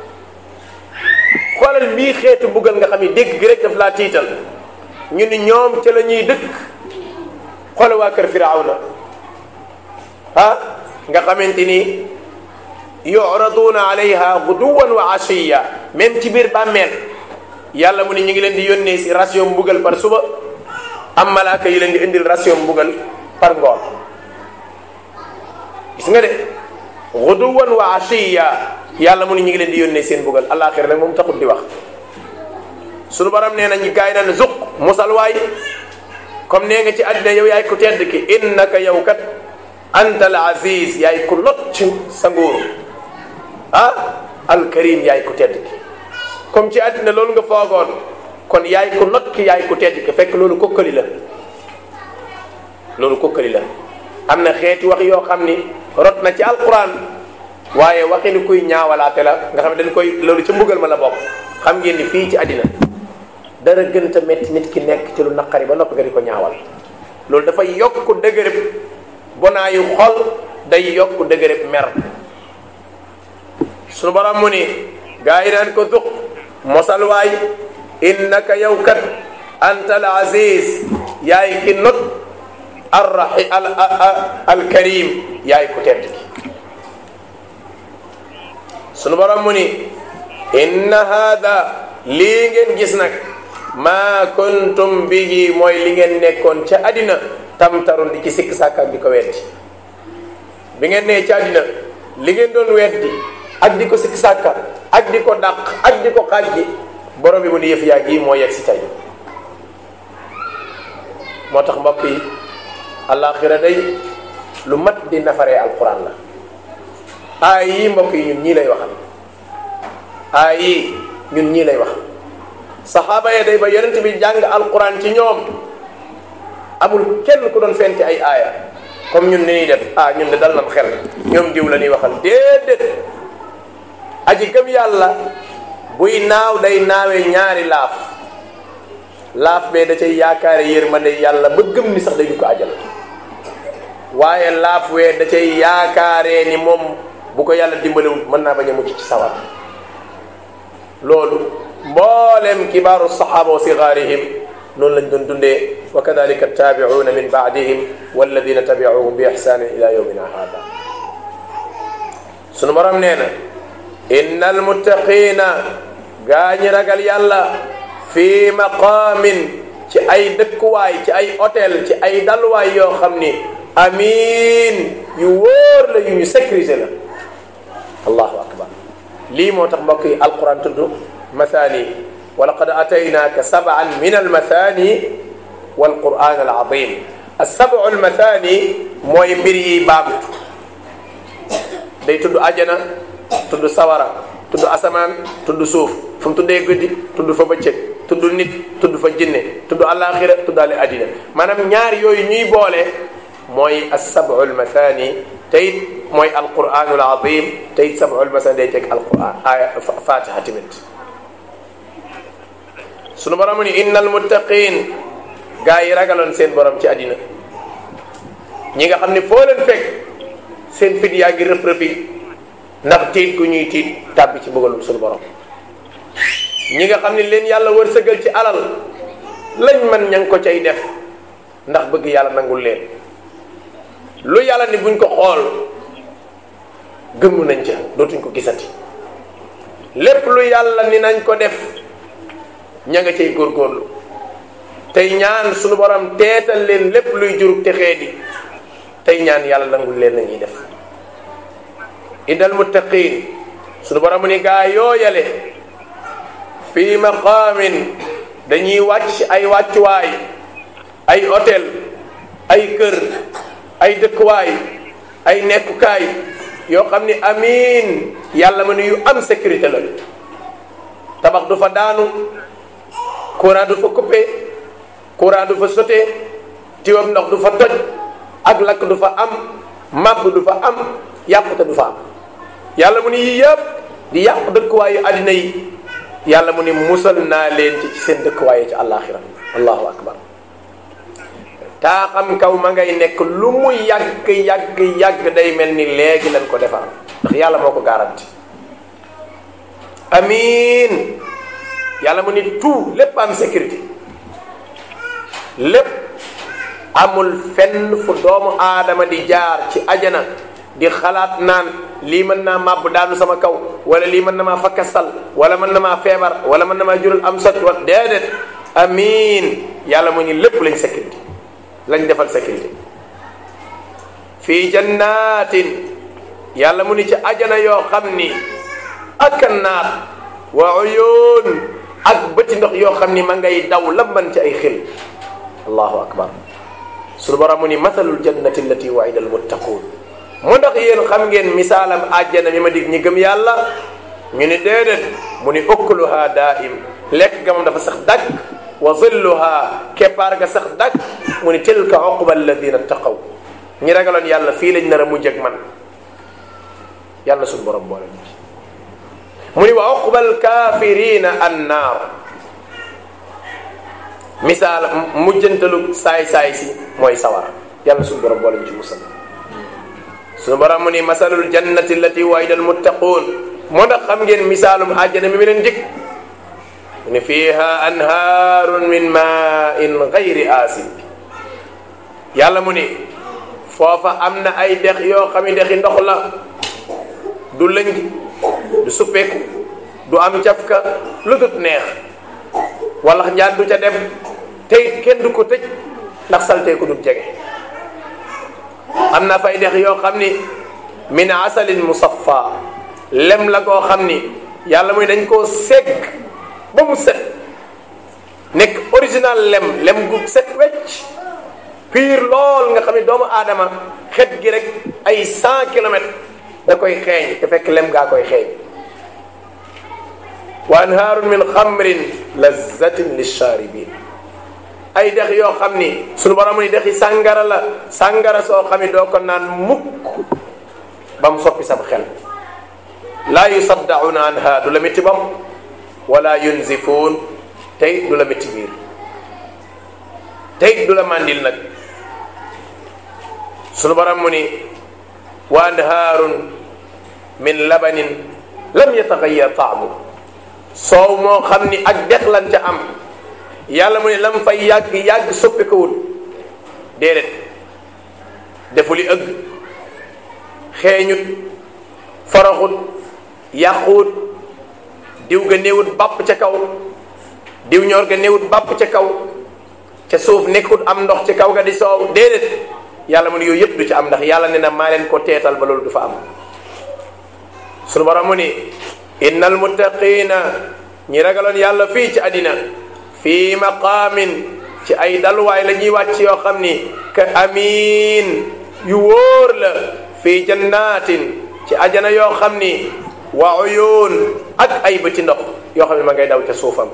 xoolal mbii xeetu mbugal nga xam ne dégg gi rek daf laa tiital ñu ni ñoom ca la ñuy dëkk xoolal waa kër firawna ah nga xamante ni yuraduna alayha guduwan wa ashiya même ci biir bàmmeel yàlla mu ne ñu ngi leen di yónnee si ration mbugal par suba am malaaka yi leen di indil ration mbugal par ngoon gis nga de guduwan wa ashiya yàlla mu ne ñu ngi leen di yónnee seen mbugal alaxira nag moom taxut di wax sunu baram nee na ñu gaay naan zuq musal waay comme nee nga ci àddina yow yaay ku tedd ki innaka yow kat anta al aziz yaay ku lot ci sa nguur ah alkarim yaay ku tedd ki comme ci àddina loolu nga foogoon kon yaay ku not ki yaay ku tedd ki fekk loolu kokkali la loolu kokkali la am na xeeti wax yoo xam ni rot na ci alquran waaye waxi ni kuy ñaawalaate la nga xam ne dañ koy loolu ci mbugal ma la bokk xam ngeen ni fii ci àddina dara gën ta metti nit ki nekk ci lu naqari ba noppi nga di ko ñaawal loolu dafay yokk dëgërëb bonaayu xol day yokk dëgërëb mer sunu borom mu ni gaa yi naan ko duq mosal waay innaka yow kat anta al aziz yaay ki not arrahi al al karim yaay ku tedd ki sunu borom mu ni inna hada lii ngeen gis nag maa kuntum bihi mooy li ngeen nekkoon ca àddina tamtarun di ci sikk sàkk ak di ko weddi bi ngeen nee ca àddina li ngeen doon weddi ak di ko sikk sàkka ak di ko dàq ak di ko xaaj gi borom bi mu ni yëf yaa gi moo yegg si tey moo tax mbokk yi àllaaxira day lu mat di nafaree alquran la aay yii mbokk yi ñun ñii lay waxal aay yii ñun ñii lay wax saxaaba ya day ba yonent bi jàng alquran ci ñoom amul kenn ku doon fenti ay aaya comme ñun ni ñuy def ah ñun de dal nam xel ñoom diw la ñuy waxal déedéet aji gëm yàlla buy naaw day naawee ñaari laaf laaf bee da cay yaakaare yërmande yàlla ba gëm ni sax day dugg àjjana waaye laaf wee da cay yaakaaree ni moom bu ko yàlla dimbalewul mën naa bañ a mucc ci sawar loolu mboolem kibaaru saxaaba wa sigaarihim noonu lañ doon dundee wa kadalika taabiuuna min baadihim walladina tabiuhum bi ixsaanin ila yowmina hada sunu borom nee na inna almuttaqina gaa ñi ragal yàlla fi maqaamin ci ay dëkkuwaay ci ay hôtel ci ay dalwaay yoo xam ni amiin yu wóor la yu ñu sécuriser la allahu akbar lii moo tax mbokk yi alquran tudd mathani wa laqad ataynaaka sab'an min almathani walquran alazim asabu almathani mooy mbir yi baamtu day tudd ajana tudd sawara tudd asamaan tudd suuf fu mu tuddee guddi tudd fa bëccëg tudd nit tudd fa jinne tudd alaxira tuddaale addina maanaam ñaar yooyu ñuy boole mooy asabu almathani te it mooy alquranul azim te it sabu almathani day teg alquran aya fatiha tamit sunu borom ni innal muttaqin gaa yi ragaloon seen borom ci àddina ñi nga xam ne foo leen fekk seen fit yaa ngi rëf rëfi ndax tiit gu ñuy tiit tàbbi ci bëggalum sunu borom ñi nga xam ne leen yàlla wërsëgal ci alal lañ man ña ngi ko cay def ndax bëgg yàlla nangul leen lu yàlla ni buñ ko xool gëmm nañ ca dootuñ ko gisati lépp lu yàlla ni nañ ko def ña nga cay góorgóorlu tey ñaan sunu borom teetal leen lépp luy jurug texee di tey ñaan yàlla nangul leen la ñuy def innal muttaqin sunu borom ni gaa yooyale fii maqaamin dañuy wàcc ay wàccuwaay ay hôtel ay kër ay dëkkuwaay ay nekkukaay yoo xam ni amiin yàlla ma ne yu am sécurité la tabax du fa daanu courant du fa coupé courant du fa sauté tiwam ndox du fa toj ak lakk du fa am màbb du fa am yàqute du fa am yàlla mu ni yii yëpp di yàq dëkkuwaayu àddina yi yàlla mu ni musal naa leen ci seen dëkkuwaayu ci àllaaxira allahu akbar taa xam kaw ma ngay nekk lu mu yàgg yàgg yàgg day mel ni léegi lañ ko defar ndax yàlla moo ko garanti amiin yàlla mu ni tout lépp am sécurité lépp amul fenn fu doomu aadama di jaar ci ajana di xalaat naan lii mën naa màbb daanu sama kaw wala lii mën na maa fakkastal wala mën na maa feebar wala mën na maa jural am sot wa déedéet amiin yàlla mu ni lépp lañ sécurité lañ defal sécurité fii jannatin yàlla mu ni ci ajana yoo xam ni ak naat wa uyun ak bëti ndox yoo xam ni ma ngay daw lamban ci ay xel allahu akbar sunu borom mu ni mathalul jannati allati waida almuttaquun mu ndax yéen xam ngeen misaalam àjjana mi ma dig ñi gëm yàlla ñu ni déedéet mu ni ukluha daim lekk ga moom dafa sax dàkk wa zilluha keppaar ga sax dàkk mu ni tilka uqba alladina taqaw ñi ragaloon yàlla fii lañ nar a mujj ak man yàlla sunu borom boole mu ni wa uqba alkafirina annaar misaal mujjantalu saay-saay si mooy sawara yàlla suñu borom boole ñu ci musal suñu borom mu ni masalul jannati allati wa'ida almuttaquun moo tax xam ngeen misaalum àjjana mi mi leen jik mu ni fiha anhaarun min ma'in gayri asin yàlla mu ni foofa am na ay dex yoo xam ne dexi ndox la du lëng du suppeeku du am cafka lu dut neex wala njaan du ca dem tey kenn du ko tëj ndax saltee ko du jege am na fay dex yoo xam ni min asalin musaffa lem la koo xam ni yàlla muy dañ koo segg ba mu set nekk original lem lem gu set wecc piir lool nga xam ni doomu aadama xet gi rek ay cent kilomètres da koy xeeñ te fekk lem gaa koy xeeñ wa anhaarun min xamrin lazzatin lisharibin ay dex yoo xam ni sunu borom ni dexi sàngara la sàngara soo xam ni doo ko naan mukk ba mu soppi sab xel laa yusaddauna anha du la métti bam wala yunzifuun tey du la métti biir tey du la mandil nag sunu borom mu ni wa anhaarun min labanin lam yataxayyar taamu soow moo xam ni ak dex lan ca am yàlla mu ne lam fay yàgg yàgg soppi ko wut déedéet defu li ëgg xeeñut foroxut yàquwut diw ga néewut bàpp ca kaw diw ñoor ga néewut bàpp ca kaw ca suuf nekkut am ndox ca kaw ga di soow déedéet yàlla mu ne yooyu yëpp du ci am ndax yàlla ne na maa leen ko teetal ba loolu du fa am sunu borom mu ni innal muttaqina ñi ragaloon yàlla fii ci àddina fii maqaamin ci ay daluwaay la ñuy wàcc yoo xam ni ka amiin yu wóor la fii jannatin ci ajana yoo xam ni wa uyun ak ay bëti ndox yoo xam ne ma ngay daw ca suufam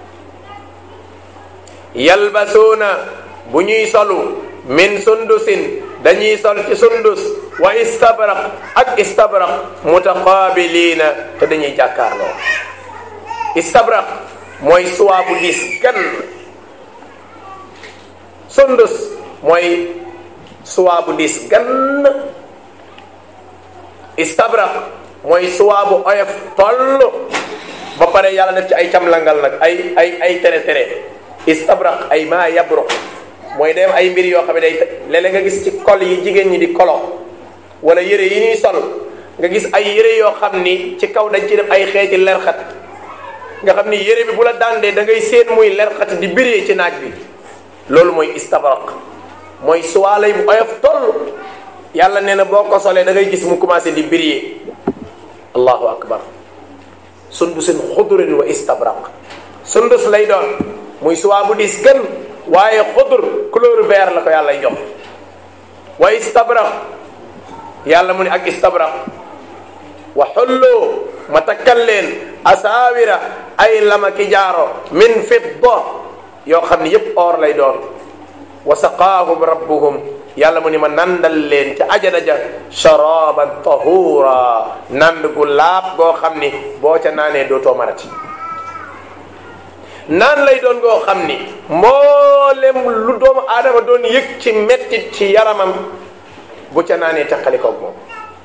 yalbasuuna bu ñuy solu min sundusin dañuy sol ci sundus wa istabraq ak istabraq mutaqabiliina te dañuy jàkkaarloo istabraq mooy suwaa bu diis gan sundus mooy suwaa bu diis gan istabraq mooy suwaa bu oyof toll ba pare yàlla def ci ay camlangal nag ay ay ay tere tere istabraq ay maa yabruq mooy dem ay mbir yoo xam ne day léeg-léeg nga gis ci kol yi jigéen ñi di kolo wala yëre yi ñuy sol nga gis ay yëre yoo xam ni ci kaw dañ ci def ay xeeti lerxat nga xam ni yëre bi bu la dandee da ngay séen muy lerxat di biree ci naaj bi loolu mooy istabraq mooy suwaalay bu oyof toll yàlla nee na boo ko solee da ngay gis mu commencé di biree allahu akbar sundusin xudurin wa istabraq sundus lay doon muy suwaa bu diis gën waaye xudur couleur vert la ko yàlla jox wa istabraq yàlla mu ne ak istabraq wa xulloo ma takkal leen asaawira ay lama ki jaaro min fidda yoo xam ne yépp or lay doon wa saqaahum rabbuhum yàlla mu ni ma nandal leen ca ajana ja sharaban tahura nand gu laab goo xam ni boo ca naanee dootoo marati naan lay doon goo xam ni mboolem lu doomu aadama doon yëg ci mettit ci yaramam bu ca naanee teqalikoog moom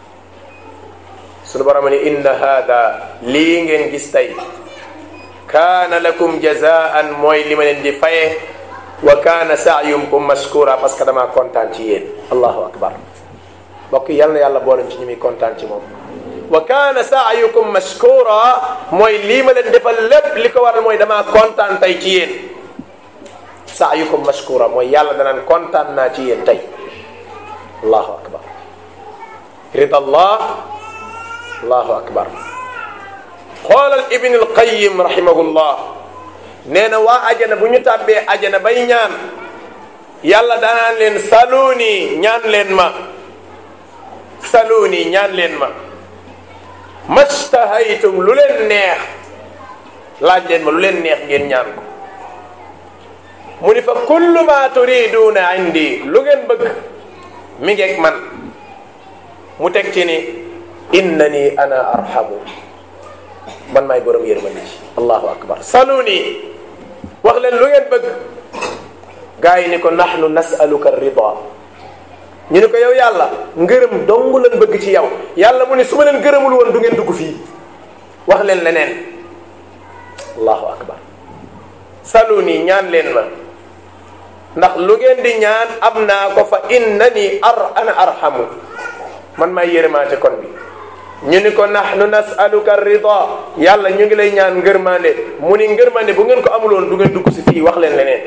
sunu borom ni inna hada lii ngeen gis tey kaana lakum jazaan mooy li ma leen di faye wa kaana saayukum mashkura parce que damaa kontaan ci yéen allahu akbar mbokk yal na yàlla booleen ci ñi muy kontaan ci moom wa kaana saayukum mashkura mooy lii ma leen defal lépp li ko waral mooy damaa kontaan tey ci yéen saayukum mashkura mooy yàlla danaan kontaan naa ci yéen tey allahu akbar rida allah allahu akbar xoolal ibn alqayim rahimahullah nee na waa ajana bu ñu tàbbee ajana bay ñaan yàlla danaan leen saluuni ñaan leen ma saluuni ñaan leen ma mastahaytum lu leen neex laaj leen ma lu leen neex ngeen ñaan ko mu ni fa kullu ma turiduuna indi lu ngeen bëgg mi ngeeg man mu teg ci ni innani ana arhamu man maay borom yërmande ci allahu akbar saluni wax leen lu ngeen bëgg gaa yi ni ko nahnu nasaluka rida ñu ni ko yow yàlla ngërëm dong leen bëgg ci yow yàlla mu ne su ma leen gërëmul woon du ngeen dugg fii wax leen leneen allahu akbar saluni ñaan leen ma ndax lu ngeen di ñaan am naa ko fa innani ar ana arhamu man maay yërëmaate kon bi ñu ni ko nahnu nasaluka rida yàlla ñu ngi lay ñaan ngërmande mu ni ngërmande bu ngeen ko amuloon du ngeen dugg si fii wax leen leneen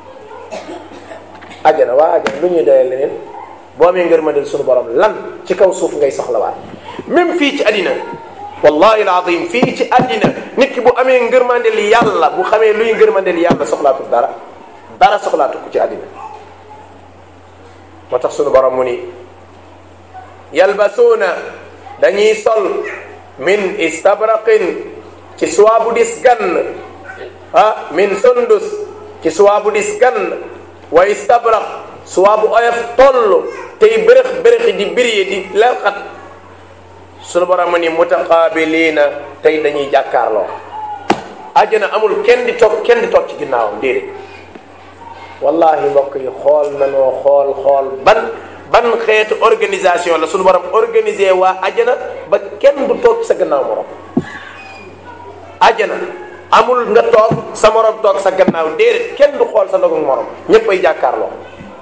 ajana waa ajana lu ñuy doyee leneen boo amee ngërmandel sunu borom lan ci kaw suuf ngay soxlawaat même fii ci àddina wallahi alazim fii ci àddina nit ki bu amee ngërmandel yàlla bu xamee luy ngërmandel yàlla soxlaatu dara dara soxlaatu ko ci àddina moo tax sunu borom mu ni yalbasuuna dañuy sol min istabraqin ci suwaabu dis gann ah min sundus ci suwaabu dis gann wa istabraq suwaabu oyof toll tey bërëx bërëxi di birye di lerxat sunu borom ni mutaqabiliina tey dañuy jàkkaarloo àjjana amul kenn di toog kenn di toog ci ginnaawam déedéet wallahi mbokk yi xool nanoo xool xool ban ban xeetu organisation la sunu borom organisé waa ajana ba kenn du toog sa gannaaw morom ajana amul nga toog sa morom toog sa gannaaw déedéet kenn du xool sa ndogu morom ñëpp ay jàkkaarloo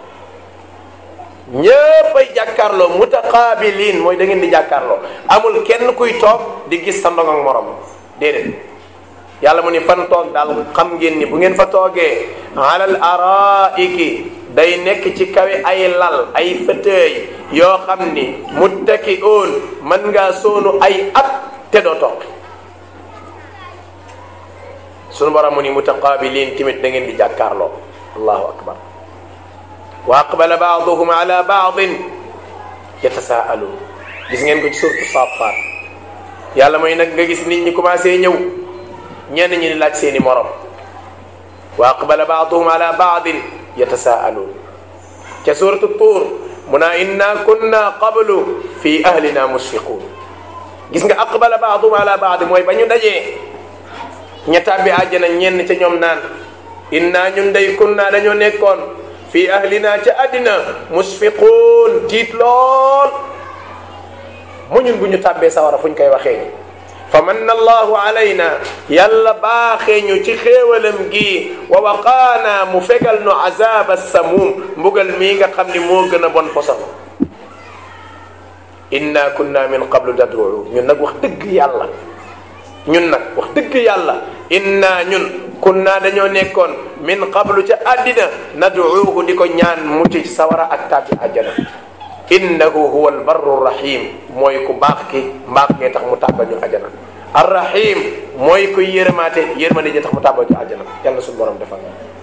ñëpp ay jàkkaarloo mutaqabilin mooy da ngeen di jàkkaarloo amul kenn kuy toog di gis sa ndogu morom déedéet yàlla mu ni fan toog daal xam ngeen ni bu ngeen fa toogee alal araiki day nekk ci kawe ay lal ay fauteuil yoo xam ni muttaki oon mën ngaa soonu ay at te doo toog sunu borom mu ni mutaqabilin tamit da ngeen di jàkkaarloo allahu akbar wa aqbala baaduhum ala baadin yatasaaluun gis ngeen ko ci surtu saafaat yàlla mooy nag nga gis nit ñi commencé ñëw ñenn ñi di laaj seeni morom wa aqbala baaduhum ala baadin yatasaaluun ca suratu tuur mu naa inna kunna qablu fi ahlina musfiquun gis nga aqbala baaduhum ala baadin mooy ba ñu dajee ñetta bi àjjana ñenn ca ñoom naan inna ñun day kunna dañoo nekkoon fi ahlina ca àddina musfiquun tiit lool mu ñun bu ñu tàbbee sawara fu ñu koy waxee fa manna allahu alayna yàlla baaxee ñu ci xéewalam gi wa waqaana mu fegal nu azaba samuum mbugal mii nga xam ni moo gën a bon poson inna kunna min qablu nad'u ñun nag wax dëgg yàlla ñun nag wax dëgg yàlla inna ñun kunna dañoo nekkoon min qablu ca àddina nad'uuhu di ko ñaan mucc ci sawara ak tàbbi àjjana innahu huwa albarru rahim mooy ku baax ki mbaax ngee tax mu tàbbal ñu àjjana arrahim mooy ku yërëmaate yërmande ji tax mu tàbbal ñu àjjana yàlla suñu borom defal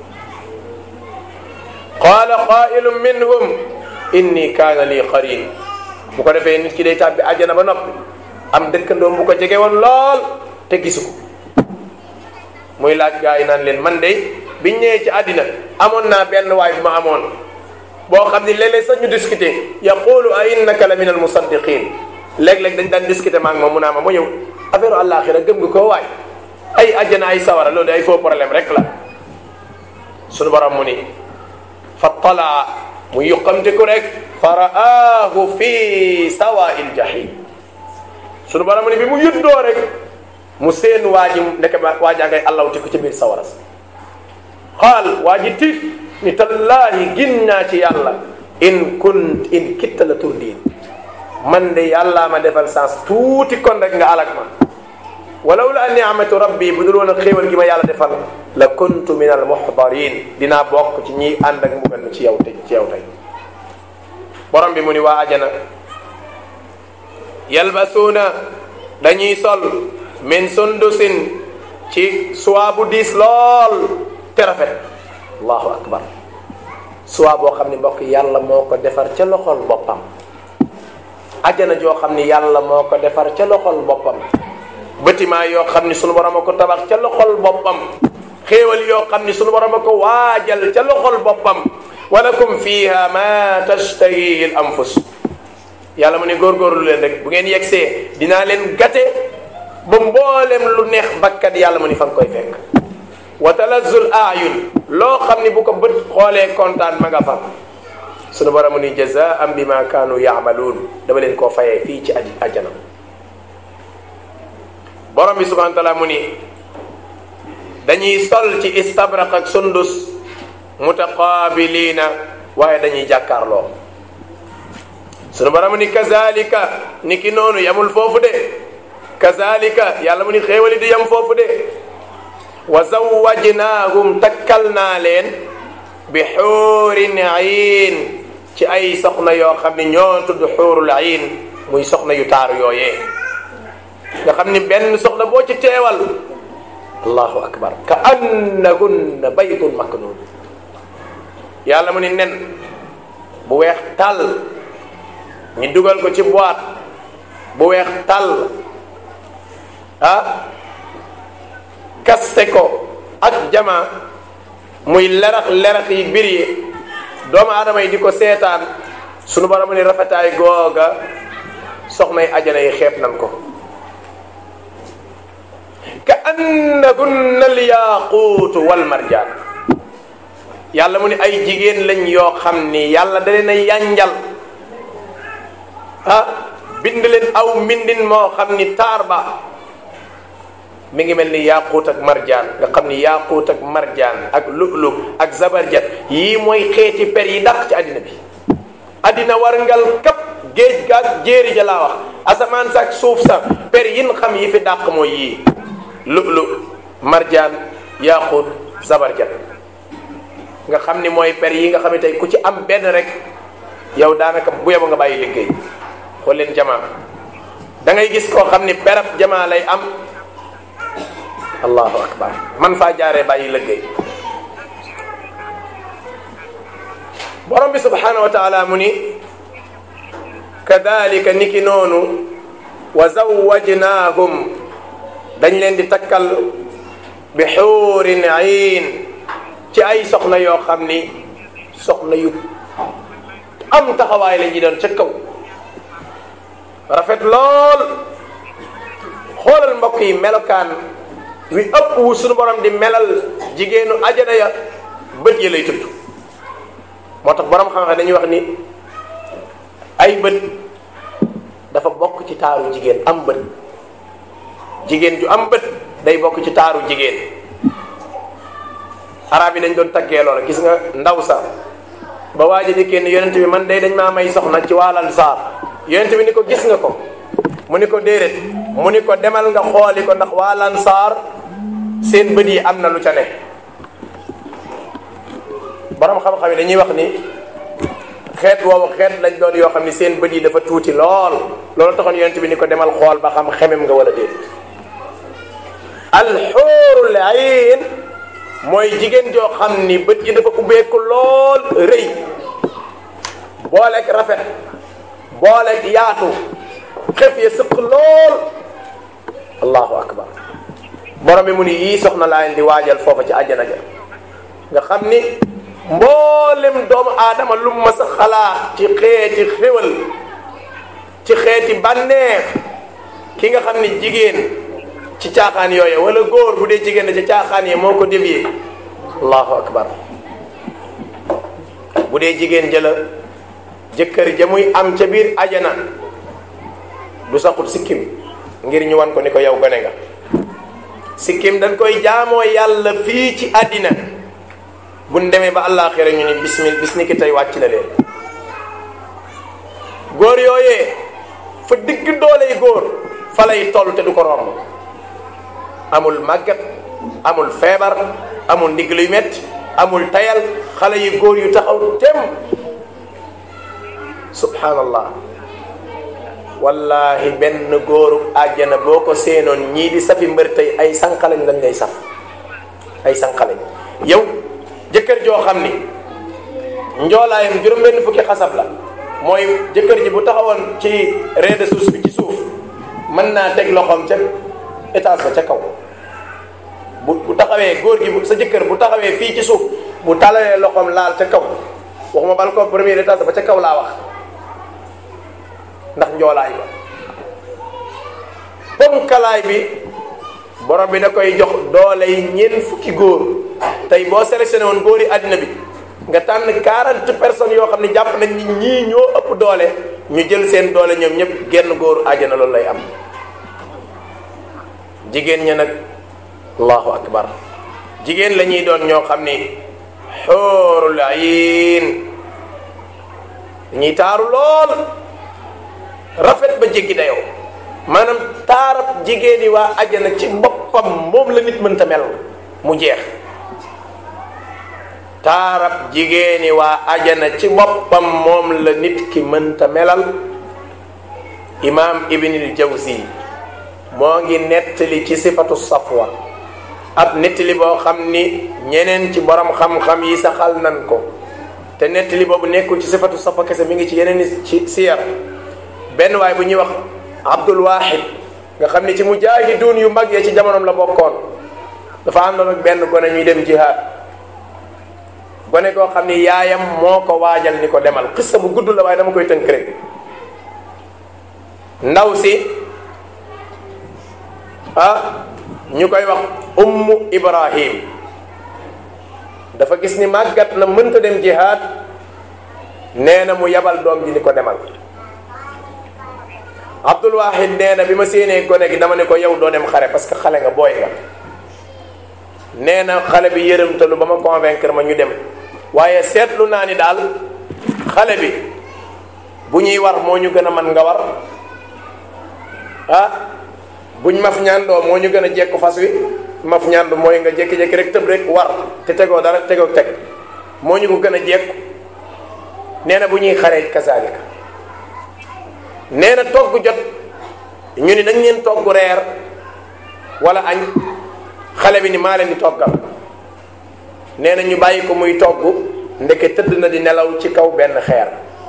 qaala qaa'ilun minhum inni kaana lii qarin bu ko defee nit ki day tàbbi àjjana ba noppi am dëkkandoom bu ko jege woon lool te gisu ko muy laaj gaa yi naan leen man de biñ ñëwee ci àddina amoon naa benn waay bu ma amoon boo xam ni léeg-léeg sax ñu discuter yaqulu a innaka la min al musaddiqin léeg-léeg dañ daan discuter maag moom mu naa ma mu ñëw affaire àllaaxira gëm nga koo waay ay àjjana ay sawara loolu ay faux problème rek la sunu borom mu ni fa talaa mu yuqamtiku rek fa ra'aahu fi sawaa'il jahim sunu borom mu ni bi mu yuddoo rek mu seen waa ji ndeke waajaa ngay allawti ko ci biir sawara si xaal waa ji tiit ni tallaahi gin naa ci yàlla in kunt in kitta la turdiin man de yàllaa ma defal sens tuuti kon rek nga alak ma walaw la ni'matu rabbi bu dul woon a xéewal gi ma yàlla defal la kuntu min al muhdarin dinaa bokk ci ñiy ànd ak mbugal mi ci yow te ci yow tey borom bi mu ni waa ajana yalbasuuna dañuy sol min sundusin ci suwaa bu diis lool te rafet allahu akbar suwaa boo xam ni mbokk yàlla moo ko defar ca loxol boppam ajana joo xam ni yàlla moo ko defar ca loxol boppam bâtiment yoo xam ni sunu borom a ko tabax ca loxol boppam xéewal yoo xam ni sunu borom a ko waajal ca loxol boppam walakum fiha ma tashtahihi al anfus yàlla mu ne góorgóorlu leen rek bu ngeen yegsee dinaa leen gate ba mboolem lu neex bakkat yàlla mu ni fa nga koy fekk wa talazzul ayun loo xam ni bu ko bët xoolee kontaan ma nga fa sunu borom mu ni jazaan bima kaanu yaamaluun dama leen koo fayee fii ci aj ajjana borom bi subhanahu wa taala mu ni dañuy sol ci istabraq ak sundus mutaqabiliina waaye dañuy jàkkaarloo sunu borom mu ni kazalika ni ki noonu yamul foofu de kazalika yàlla mu ni xéewali di yam foofu de wa zawwajnaahum takkal naa leen bi xuurin ayin ci ay soxna yoo xam ne ñoo tudd xuurul ayin muy soxna yu taaru yooyee nga xam ni benn soxna boo ci teewal allahu akbar ka annahunna baydun maknun yàlla mu ni nen bu weex tàll ñu dugal ko ci boîte bu weex tàll ah kaste ko ak jama muy lerax lerax yi bir yi doomu aadama yi di ko seetaan sunu borom ni rafetaay googa soxnay ajana yi xeeb nan ko ka annahunna alyaquutu wal marjaan yàlla mu ni ay jigéen lañ yoo xam ni yàlla da leen a yanjal ah bind leen aw mbindin moo xam ni taar ba mi ngi mel ni yaquut ak marjaan nga xam ni yaquut ak marjaan ak lu'lu ak zabarjat yii mooy xeeti per yi dàq ci àddina bi àddina warngal kap géej gaag jéeri ja laa wax asamaan sa ak suuf sa per yin xam yi fi dàq mooy yii lu'lu marjaan yaquut zabarjat nga xam ni mooy per yi nga xam ne tey ku ci am benn rek yow daanaka bu yeba nga bàyyi liggéey xool leen jamaa da ngay gis koo xam ni perab jamaa lay am allahu akbar man faa jaaree bàyyi liggéey borom bi subhanahu wa taala mu ni kadalika niki noonu wa zawwajnaahum dañ leen di takkal bi xuurin ayn ci ay soxna yoo xam ni soxna yu am taxawaay la ñi doon ca kaw rafet lool xoolal mbokk yi melokaan wi ëpp wu suñu borom di melal jigéenu ajana ya bët yi lay tudd moo tax borom xam-xam dañuy wax ni ay bët dafa bokk ci taaru jigéen am bët jigéen ju am bët day bokk ci taaru jigéen arab yi dañ doon taggee loola gis nga ndaw sa ba waaja dikkee ni yonent bi man day dañ maa may soxna ci waalal saar yonent bi ni ko gis nga ko mu ni ko déedéet mu ni ko demal nga xooli ko ndax waa lansaar seen bët yi am na lu ca ne borom xam-xam yi dañuy wax ni xeet woowu xeet lañ doon yoo xam ni seen bët yi dafa tuuti lool loolu taxoon yonent bi ni ko demal xool ba xam xemem nga wala déet alxuurul ayn mooy jigéen joo xam ni bët yi dafa ubbeeku lool rëy booleeg rafet booleeg yaatu xef ya sëq lool allahu akbar borom bi mu ni yii soxna laa leen di waajal foofa ci àjjana ja nga xam ni mboolem doomu aadama lu ma sa xalaat ci xeeti xéwal ci xeeti bànneex ki nga xam ni jigéen ci caaxaan yooye wala góor bu dee jigéen ci caaxaan yi moo ko dévié allahu akbar bu dee jigéen jëla jëkkër ja muy am ca biir ajana du saxut sikkim ngir ñu wan ko ni ko yow gone nga sikkim dañ koy jaamoo yàlla fii ci àddina buñ demee ba àllaaxira ñu ni bismil bis ni ki tey wàcc na leen góor yooyee fa digg dooley góor fa lay toll te du ko romb amul màggat amul feebar amul ndigg luy metti amul tayal xale yu góor yu taxaw tem subhanallah wallahi benn góoru àjjana boo ko seenoon ñii di safi mbër tey ay sànqalañ lañ lay saf ay sànqalañ yow jëkkër joo xam ni njoolaayam juróom benn fukki xasab la mooy jëkkër ji bu taxawoon ci rez-de-chaussée bi ci suuf mën naa teg loxoom ca étage ba ca kaw bu bu taxawee góor gi sa jëkkër bu taxawee fii ci suuf bu talalee loxoom laal ca kaw waxuma balcon premier étage ba ca kaw laa wax ndax njoolaay ba ponkalaay bi borom bi da koy jox doole yi ñeent fukki góor tey boo sélectionné woon góor yi àddina bi nga tànn 40 personnes yoo xam ne jàpp nañ ni ñii ñoo ëpp doole ñu jël seen doole ñoom ñëpp genn góoru àjjana loolu lay am jigéen ña nag allahu akbar jigéen la ñuy doon ñoo xam ni xoorul ayin ñuy taaru lool rafet ba jéggi dayoo maanaam taarab jigéen yi waa ajana ci boppam moom la nit mënta mel mu jeex taarab jigéen yi waa ajana ci boppam moom la nit ki mënta melal imaam ibnil jawzi moo ngi nettali ci sifatu safwa ab nettali boo xam ni ñeneen ci borom xam-xam yi saxal nan ko te nettali boobu nekkul ci sifatu safwa kese mi ngi ci yeneen ci siyar benn waay bu ñuy wax abdul wahid nga xam ni ci mujaahiduun yu mag ya ci jamonoom la bokkoon dafa àndoon ak benn gone ñuy dem jihaad gone koo xam ni yaayam moo ko waajal ni ko demal xissa bu gudd la waaye dama koy tënk rek ndaw si ah ñu koy wax ummu ibrahim dafa gis ni màggat na mënta dem jihaad nee na mu yabal doom ji ni ko demal abdul wahid nee na bi ma séenee gone gi dama ne ko yow doo dem xare parce que xale nga booy nga nee na xale bi yërëmtalu ba ma convaincre ma ñu dem waaye seetlu naa ni daal xale bi bu ñuy war moo ñu gën a man nga war ah buñ maf ñaandoo moo ñu gën a jekku fas wi maf ñaandu mooy nga jékki-jékki rek tëb rek war te tegoo dara tegoo teg moo ñu ko gën a jekku nee na bu ñuy xaree kasaalika nee na togg jot ñu ni dañ leen togg reer wala añ xale bi ni maa leen di toggal nee na ñu bàyyi ko muy togg ndeke tëdd na di nelaw ci kaw benn xeer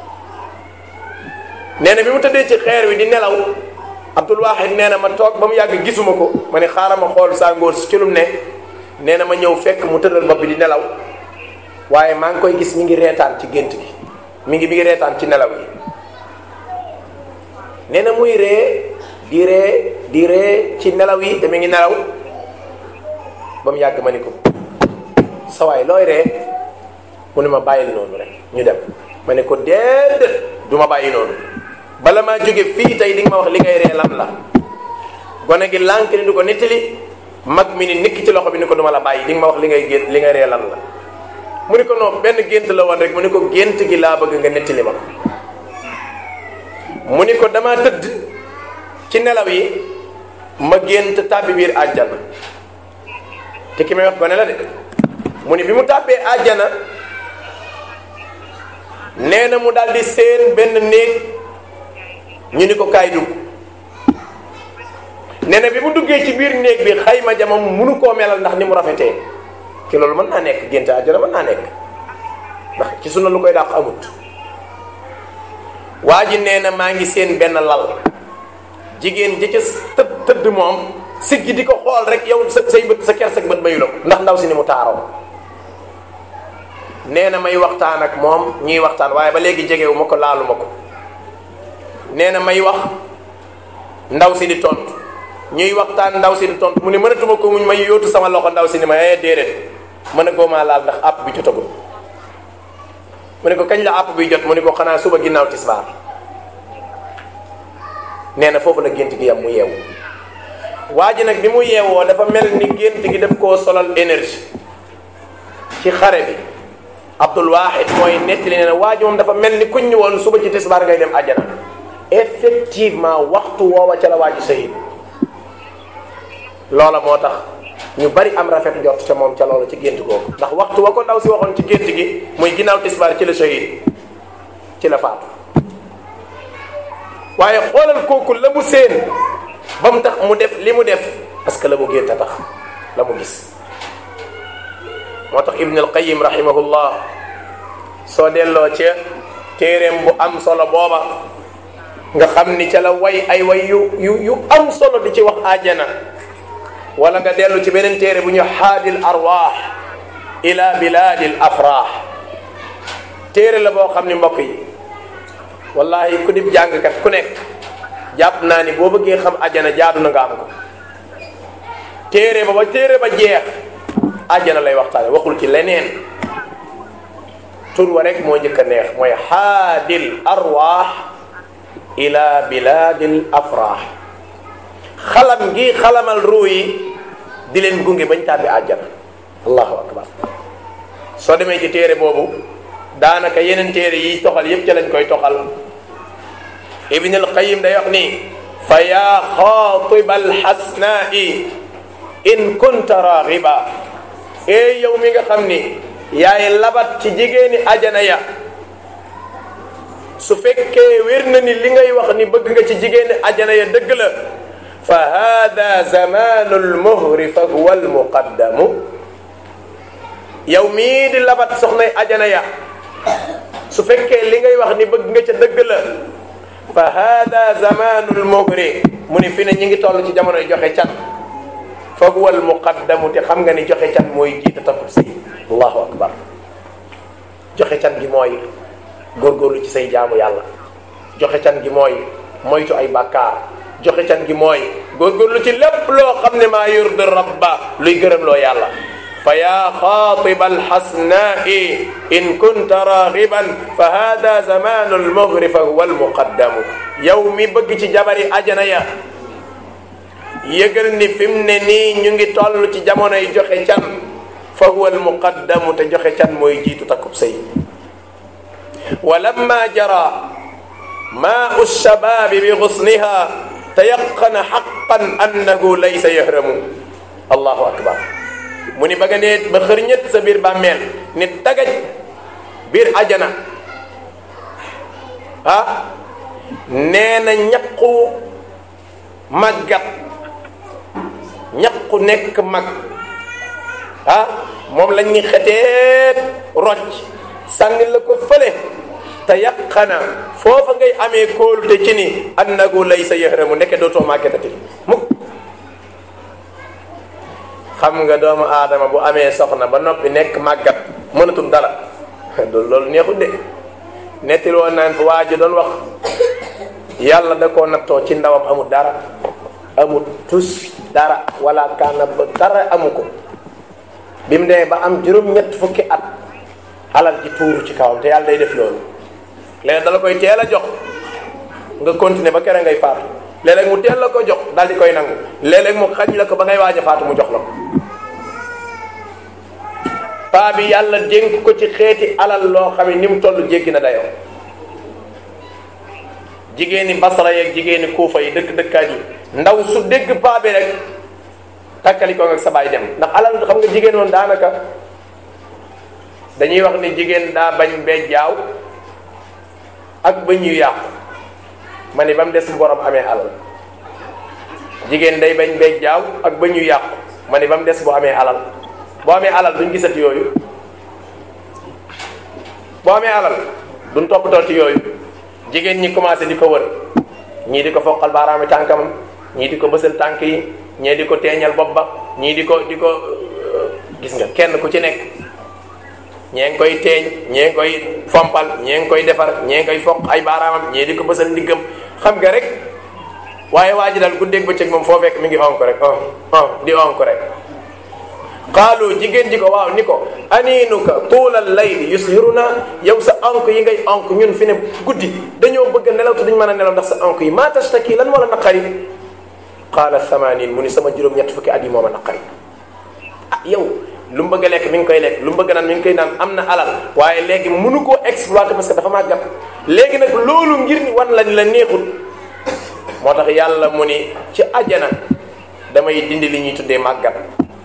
nee na bi mu tëddee ci xeer wi di nelaw Abdul Wahid nee na ma toog ba mu yàgg gisuma ko ma ne xaaral ma xool saa ngóor si ci lu mu ne nee na ma ñëw fekk mu tëddal bopp bi di nelaw waaye maa ngi koy gis mi ngi reetaan ci gént gi mi ngi mi ngi reetaan ci nelaw yi nee na muy ree di ree di ree ci nelaw yi te mi ngi nelaw ba mu yàgg ma ni ko sawaay looy ree mu ne ma bàyyil noonu rek ñu dem ma ne ko déedéet du ma bàyyi noonu bala maa jóge fii tey di nga ma wax li ngay ree lan la gone gi lànk ni du ko nettali mag mi ni nikk ci loxo bi ni ko duma la bàyyi di nga ma wax li ngay gént li ngay ree lan la mu ni ko non benn gént la woon rek mu ni ko gént gi laa bëgg nga nettali ma ko mu ni ko dama tëdd ci nelaw yi ma gént tàbbi biir àjjana te ki may wax gone la de mu ni bi mu tàbbee àjjana nee na mu daal di seen benn néeg ñu ni ko kaay dugg nee na bi mu duggee ci biir néeg bi xayma jamam munu koo melal ndax ni mu rafetee ki loolu mën naa nekk gént àjjana mën naa nekk ndax ci suna lu koy dàq amut waa ji nee na maa ngi seen benn lal jigéen ji ca tëdd tëdd moom siggi di ko xool rek yow sa say bët sa kersak bët bayu la ko ndax ndaw si ni mu taaroo nee na may waxtaan ak moom ñuy waxtaan waaye ba léegi jegewu ma ko laalu ma ko nee na may wax ndaw si di tontu ñuy waxtaan ndaw si di tontu mu ne mënatuma ko muñ may yóotu sama loxo ndaw si ni ma eh déedéet mën a goomaa laal ndax àpp bi jotagul mu ne ko kañ la àpp bi jot mu ne ko xanaa suba ginnaaw tisbaar nee na foofu la gént gi yam mu yeewu waa ji nag bi mu yeewoo dafa mel ni gént gi daf koo solal énergie ci xare bi Abdul Wahid mooy nettali nee na waa ji moom dafa mel ni kuñ ñu woon suba ci tisbaar ngay dem àjjana effectivement waxtu woowa ca la waa ji sahid loola moo tax ñu bari am rafet njort ca moom ca loola ci gént googu ndax waxtu wa ko ndaw si waxoon ci gént gi muy ginnaaw tisbaar ci la sahid ci la faatu waaye xoolal kooku la mu seen ba mu tax mu def li mu def parce que la mu gént a tax la mu gis moo tax ibn al qayim rahimahullah soo delloo ca téeréem bu am solo booba nga xam ni ca la way ay way yu yu yu am solo di ci wax ajjana wala nga dellu ci beneen téere bu ñu xaadil arwaax ila biladil afraax téere la boo xam ni mbokk yi wallahi ku dib jàngkat ku nekk jàpp naa ni boo bëggee xam ajjana jaadu na nga am ko téere ba ba téere ba jeex ajjana lay waxtaane waxul ci leneen tur wa rek moo njëkk a neex mooy xaadil arwaax ila biladil afraax xalam gi xalamal ruu yi di leen gunge bañ tàbbi àjjana allahu akbar soo demee ci téere boobu daanaka yeneen téere yi toxal yépp ca lañ koy toxal ibn al qayim day wax ni fa yaa xaatiba alxasnaai in kunta raxiba ee yow mi nga xam ni yaay labat ci jigéeni ajana ya su fekkee wér na ni li ngay wax ni bëgg nga ci jigéeni ajana ya dëgg la fa hada zamanu lmuhri fa huwa almuqaddamu yow mii di labat soxnay ajana ya su fekkee li ngay wax ni bëgg nga ca dëgg la fa hada zamanu lmuhri mu ni fi ne ñi ngi toll ci jamonoy joxe can fa huwa almuqaddamu te xam nga ni joxe can mooy jiita takub sëy allahu akbar joxe can gi mooy góorgóorlu ci say jaamu yàlla joxe can gi mooy moytu ay bàkkaar joxe can gi mooy góorgóorlu ci lépp loo xam ne maa yurdi rabba luy gërëm loo yàlla fa yaa xaatiba alxasnaai in kunta raxiban fa hada zamanu almuhri fa huwa almuqaddamu yow mi bëgg ci jabari ajana ya yëgal ni fi mu ne nii ñu ngi toll ci jamonoy joxe can fa huwa almuqaddamu te joxe can mooy jiitu takkub sëy wa lamma jara maau shababi bi xusniha tayaqana xaqan annahu laysa yahramu allahu akbar mu ni ba nga nee ba xër ñett sa biir bàmmeel ni dagaj biir ajana ah nee na ñaqu màggat ñaqu nekk mag ah moom lañ ni xeteet rocc sànni la ko fële te yaqana foofa ngay amee kóolute ci ni annahu laysa yahramu ndeke dootoo màggetati mukk xam nga doomu aadama bu amee soxna ba noppi nekk màggat mënatul dara loolu neexut de nettil woon naan fi waa ji doon wax yàlla da koo nattoo ci ndawam amul dara amul tus dara wala kaana ba dara amu ko bi mu demee ba am juróom-ñett fukki at alal ji tuuru ci kawam te yàlla day def loolu léegi dala koy teel a jox nga continuer ba kere ngay faatu léeg-léeg mu teel la ko jox daal di koy nangu léeg-léeg mu xañ la ko ba ngay waaj a faatu mu jox la ko paa bi yàlla dénk ko ci xeeti alal loo xam ne ni mu toll jéggi na dayoo jigéeni basra yeeg jigéeni kuufa yi dëkk dëkkaat yi ndaw su dégg paa bi rek takkali ko ak sa baay dem ndax alal xam nga jigéen woon daanaka dañuy wax ni jigéen daa bañ bee jaaw ak bañ yu yàqu ma ni ba mu des bu borom amee alal jigéen day bañ bee jaaw ak bañ yu yàqu ma ni ba mu des bu amee alal boo amee alal duñ gisati yooyu boo amee alal duñ toppatoo ci yooyu jigéen ñi commencé di ko wër ñii di ko foqal baaraami tànkam ñii di ko bësal tànk yi ñii di ko teeñal bopp ba ñii di ko di ko gis nga kenn ku ci nekk ñee ngi koy teeñ ñee ngi koy fompal ñee ngi koy defar ñee ngi koy foq ay baaraamam ñee di ko bësal ndiggam xam nga rek waaye waa ji daal guddeeg bëccëg moom foo fekk mi ngi onk rek on on di onk rek xaalu jigéen ji ko waaw ni ko aniinuka tuulal layli yushiruna yow sa onk yi ngay onk ñun fi ne guddi dañoo bëgg a nelaw te duñ mën a nelaw ndax sa onk yi maa tashtaki lan moo la naqari qaala thamanin mu ni sama juróom-ñett fukki at yi moo ma naqari ah yow lu mu bëgg a lekk mi ngi koy lekk lu mu bëgg naan mi ngi koy naan am na alal waaye léegi mënu koo exploiter parce que dafa màggat léegi nag loolu ngir ni wan lañ la neexul moo tax yàlla mu ni ci ajana damay dindi li ñuy tuddee màggat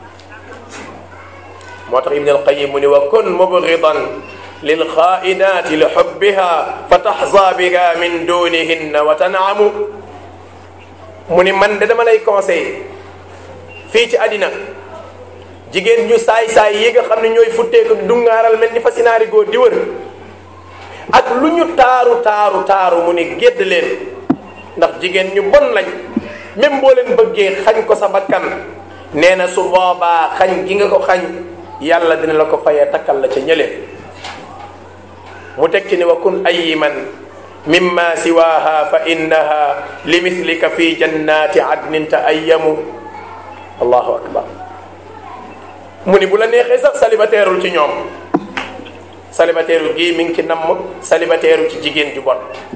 moo tax ibn alqayim mu ni wa kun mubridan lil xaainaati li xubbiha fa taxza biha min dunihinna wa tanaamu mu ni man de dama lay conseillé fii ci àddina jigéen ñu saay-saay yi nga xam ne ñooy futteeku di dungaaral mel ni fasinaari góor di wër ak lu ñu taaru taaru taaru mu ni gédd leen ndax jigéen ñu bon lañ même boo leen bëggee xañ ko sa bakkan nee na su boobaa xañ gi nga ko xañ yàlla dina la ko fayee takkal la ca ñële mu teg ci ni wa kun ayiman mimma siwaha fa innaha li mithlika fi jannati adnin taayyamu allahu akbar mu ni bu la neexee sax célibataire ci ñoom célibataire gii mi ngi ci namm célibataire ci jigéen ju bon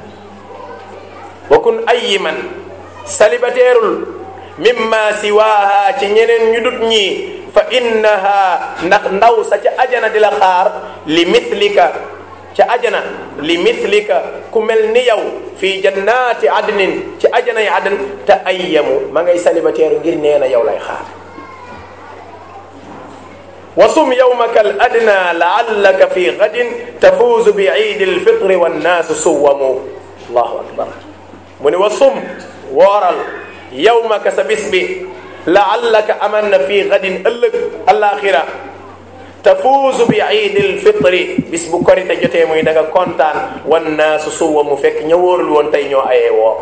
wa kun ayiman célibataire mimma siwaha ci ñeneen ñu dut ñii fa innaha ndax ndaw sa ca ajana di la xaar li mithlika ca ajana li mithlika ku mel ni yow fii jannati adnin ci ajana yi adn te ayyamu ma ngay célibataire ngir nee na yow lay xaar wa sum yawmaka al adna laallaka fi gadin tafuuzu bi iidi alfitri wannaasu suwamu allahu akbar mu ni wa sum wooral yawmaka sa bis bi laallaka aman na fii gadin ëllëg alaxira tafuuzu bi iidi alfitri bis bu korite jotee muy da nga kontaan wannaasu suwamu fekk ña wóorul woon tey ñoo ayee woo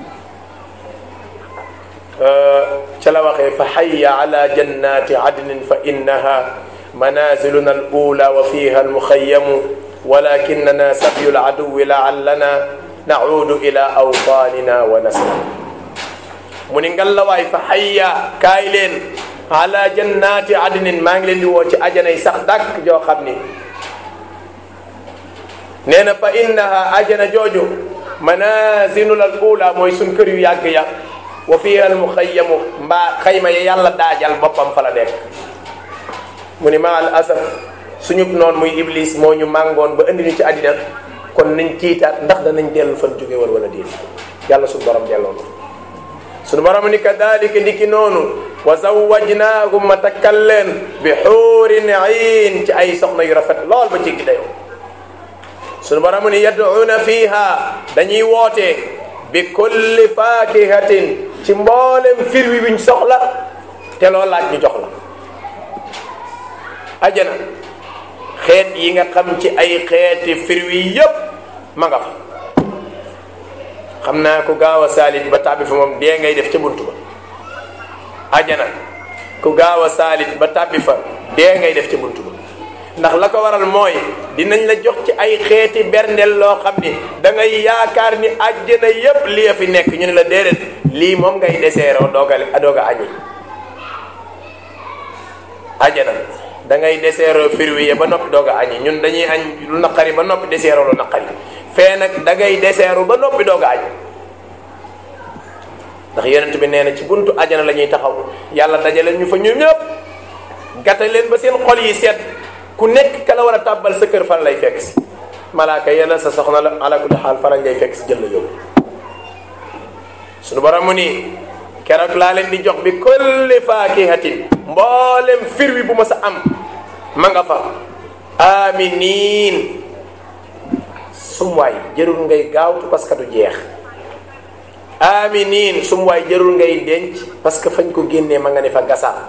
ca la waxee fa hayya ala jannati adnin fa innaha manaziluna al ula wa fiha almuxayamu walakinana sabyu aladuwi laallana naudu ila awtanina wa naslam mu ni ngallawaay fa hayya kaay leen ala jannati adnin maa ngi leen di woo ci ajanay sax dàkk joo xam ni nee na fa innaha ajana jooju manaziluna al ula mooy sun kër yu yàgg ya wa fiha almuxayamu mbaa xayma ya yàlla daajal boppam fa la nekk mu ni ma al asaf suñu noonu muy iblis moo ñu màngoon ba indi ñu ci àddina kon nañ tiitaat ndax danañ dellu fan jóge war wala déet yàlla suñu borom delloo ko suñu borom ni kadalika ndiki noonu wa zawajnaahum ma takkal leen bi xuurin iin ci ay soxna yu rafet lool ba jéggi dayoo suñu borom ni yad'una fiha dañuy wootee bi kulli faakihatin ci mboolem fir wi wiñ soxla te loo laaj ñu jox la ajana xeet yi nga xam ci ay xeeti firwi yépp ma nga fa xam naa ku gaaw a saalit ba tàbbi fa moom dee ngay def ca buntu ba ajana ku gaaw a saalit ba tàbbi fa dee ngay def ca buntu ba ndax la ko waral mooy dinañ la jox ci ay xeeti berndel loo xam ni da ngay yaakaar ni àjjana yépp li fi nekk ñu ne la déedéet lii moom ngay deseeroo doogale dooga añi àjjana da ngay deseeroo firwiye ba noppi dooga añi ñun dañuy añ lu naqari ba noppi deseeroo lu naqari fee nag da ngay deseeru ba noppi dooga añ ndax yonent bi nee na ci buntu àjjana la ñuy taxaw yàlla dajale ñu fa ñun ñëpp gàtta leen ba seen xol yi seet ku nekk ka la war a tàbbal sa kër fan lay fekk si malaaka yàlla sa soxna la ala kulli xaal fan ngay fekk si jël la yóbbu suñu borom mu ni keroog laa leen di jox bi kulli faakihatin mboolem fir wi bu ma sa am ma nga fa aminin sum waay jërul ngay gaawtu parce que du jeex aminin sum waay jërul ngay denc parce que fañ ko génnee ma nga ne fa gasaa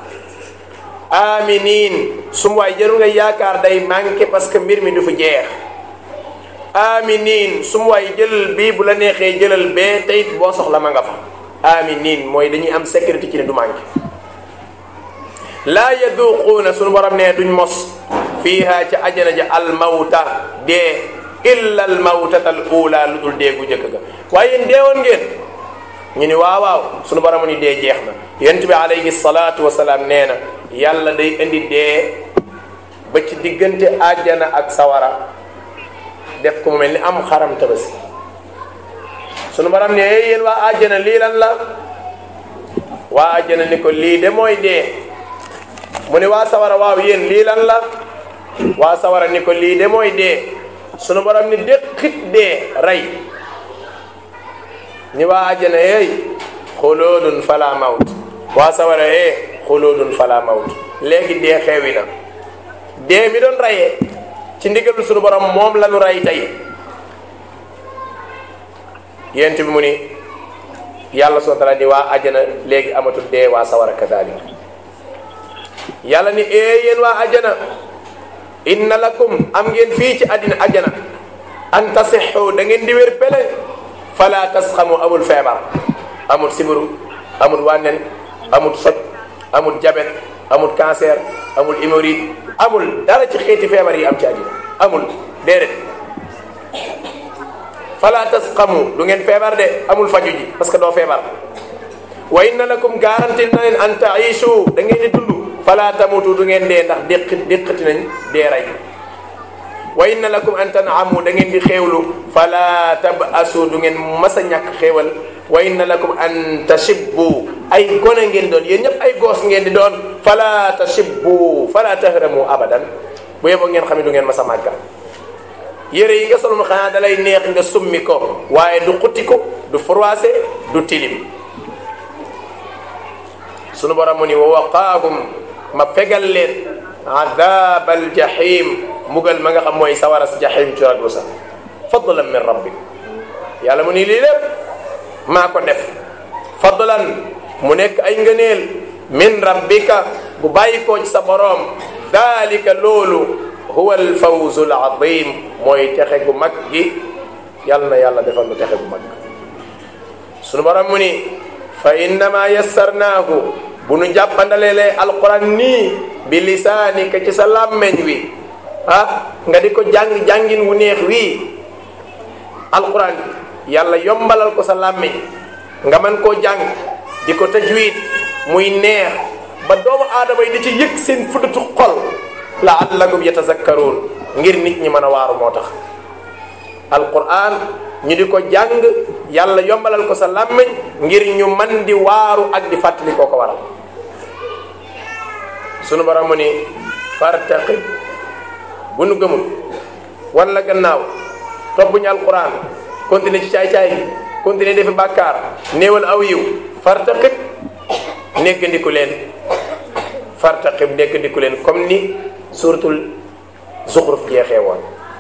aminin sum waay jarul nga yaakaar day manqué parce que mbir mi du fi jeex aminin sum waay jëlal bii bu la neexee jëlal bee teyit boo soxla ma nga fa aminin mooy dañuy am sécurité ci ne du manqué laa yaduquuna sunu borom ne duñ mos fiiha ca ajana ja almawta dee illa almawtata al ula lu dul dee gu njëkk ga waaye yéen deewoon ngeen ñu ni waaw waaw sunu borom ni dee jeex na yonent bi alayhi salaatu wasalaam nee na yàlla day indi dee ba ci diggante àjjana ak sawara def ko mu mel ni am xaram tabaski sunu baram ne yéen waa àjjana lii lan la waa àjjana ni ko lii de mooy dee mu ne waa sawara waaw yéen lii lan la waa sawara ni ko lii de mooy dee sunu baram ni déqit dee rey ni waa àjjana hey xoloodun fala mawt waa sawara hey xoloodun fala mawt léegi dee xeewi na dee mi doon rayee ci ndigalu sunu borom moom la nu ray tey yent bi mu ni yàlla soo tala ni waa ajana léegi amatul dee waa sawara kadalik yàlla ni ee yéen waa ajana inna lakum am ngeen fii ci àddina ajana an tasixu da ngeen di wér pele fala tasxamu amul feebar amul sibiru amul wànnen amul soj amul jabet amul cancer amul hémorroïde amul dara ci xeeti feebar yi am ci àddina amul déedéet fala tasqamu du ngeen feebar de amul faju ji parce que doo feebar wa inna lakum garanti na leen an taishu da ngeen di dund fala tamutu du ngeen dee ndax déqi déqati nañ dee rey wa inna lakum an tanamu da ngeen di xéewlu fala tabasu du ngeen mas a ñàkk xéewal wa inna lakum an tashibbu ay gone ngeen doon yéen ñëpp ay goos ngeen di doon fala tashibbu fala tahramu abadan bu yeboo ngeen xam ne du ngeen mas a màggal yére yi nga soloon xanaa dalay neex nga summi ko waaye du xutti ko du froissé du tilim sunu borom mu ni wa waqaahum ma fegal leen adab aljahim mugal ma nga xam mooy sawaras jahim ci raglu sa fadlan min rabbik yàlla mu ni lii lépp maa ko def fadlan mu nekk ay ngëneel min rabbika bu bàyyi koo ci sa boroom dalika loolu huwa alfawzu alazim mooy texe gu mag gi yàlla na yàlla defal nu texe gu mag sunu borom mu ni fa innama yassarnaahu bu nu jàppandalelee alquran nii bi lisaanika ci sa làmmeñ wi ah nga di ko jàng jàngin wu neex wii alquran yàlla yombalal ko sa làmmeñ nga mën koo jàng di ko tajwid muy neex ba doomu aadama yi di ci yëg seen fuddatu xol laallakum yatazakkaruun ngir nit ñi mën a waaru moo tax alquran ñu di ko jàng yàlla yombalal ko sa làmmiñ ngir ñu man di waaru ak di fàttali koo ko waral sunu borom mu ni fartaqib bu nu gëmul wan la gannaaw topp ñu alquran continuer ci caay-caay gi continuer defi bàkkaar néewal aw yiw fartaqib nekkandiku leen fartaqib nekkandiku leen comme ni suratul zuxruf jeexee woon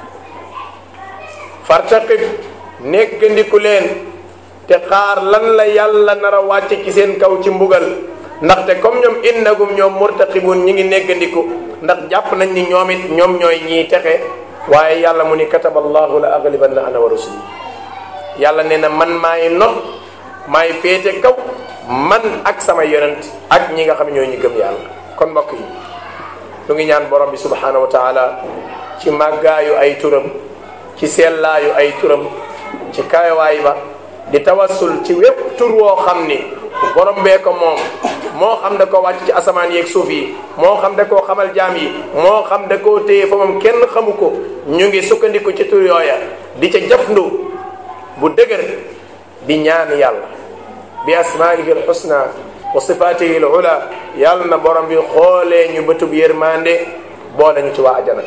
fartaqib nekkandiku leen te xaar lan la yàlla nar a wàcce ci seen kaw ci mbugal ndaxte comme ñoom innagum ñoom murtaqibun ñi ngi nekkandiku ndax jàpp nañ ni ñoom it ñoom ñooy ñiy texe waaye yàlla mu ni kataba allahu la aglibanna ana wa rusuli yàlla nee na man maay not maay féete kaw man ak sama yonent ak ñi nga xam ne ñoo ñu gëm yàlla kon mbokk yi lu ngi ñaan borom bi subhanahu wa taala ci màggaayu ay turam ci sellaayu ay turam ci kayawaay ba di tawassul ci wépp tur woo xam ni borom bee ko moom moo xam da ko wàcc ci asamaan yeeg suuf yi moo xam da koo xamal jaam yi moo xam da koo téye fa moom kenn xamu ko ñu ngi sukkandiku ci tur yooya di ca jëfndu bu dëgër di ñaan yàlla bi asmaihi alxusna wa sifatihi al ula yàlla na borom bi xoolee ñu bëtub yërmande boo nañu ci waa ajana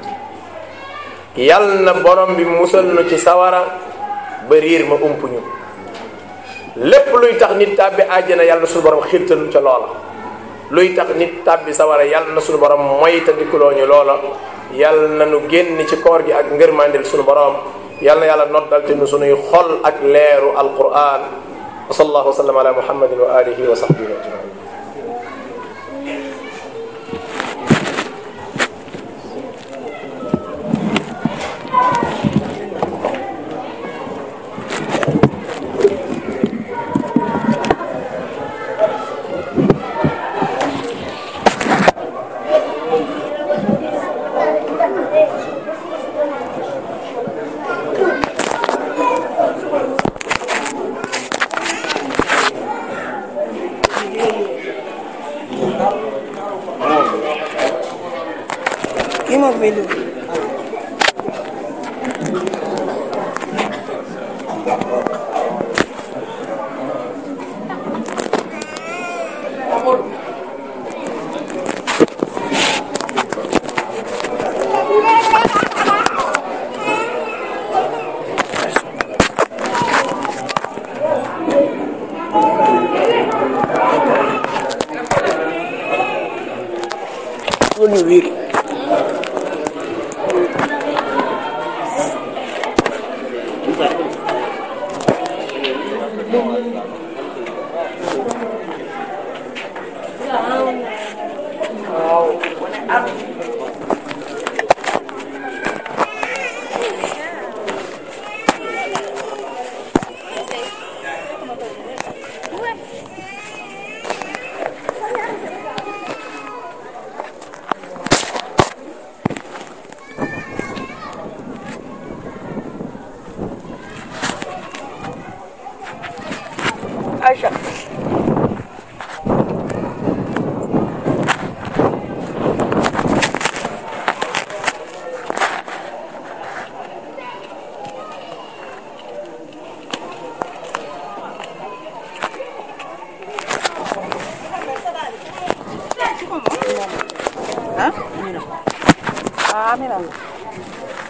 yàlla na borom bi musal nu ci sawara ba riir ma ump ñu lépp luy tax nit tàbbi àjjana yàlla na suñu borom xiirtal ca loola luy tax nit tàbbi sawara yàlla na suñu borom mooy ta dikkuloo ñu loola yàlla na nu génn ci koor gi ak ngërmandel suñu borom yàlla na yàlla noddal te nu suñuy xol ak leeru alquran wa sallallahu wa sallam ala muhammadin wa alihi wa sahbihi ajmain Kim of Velu? Only week. Aisha. Hah? Ah, mira.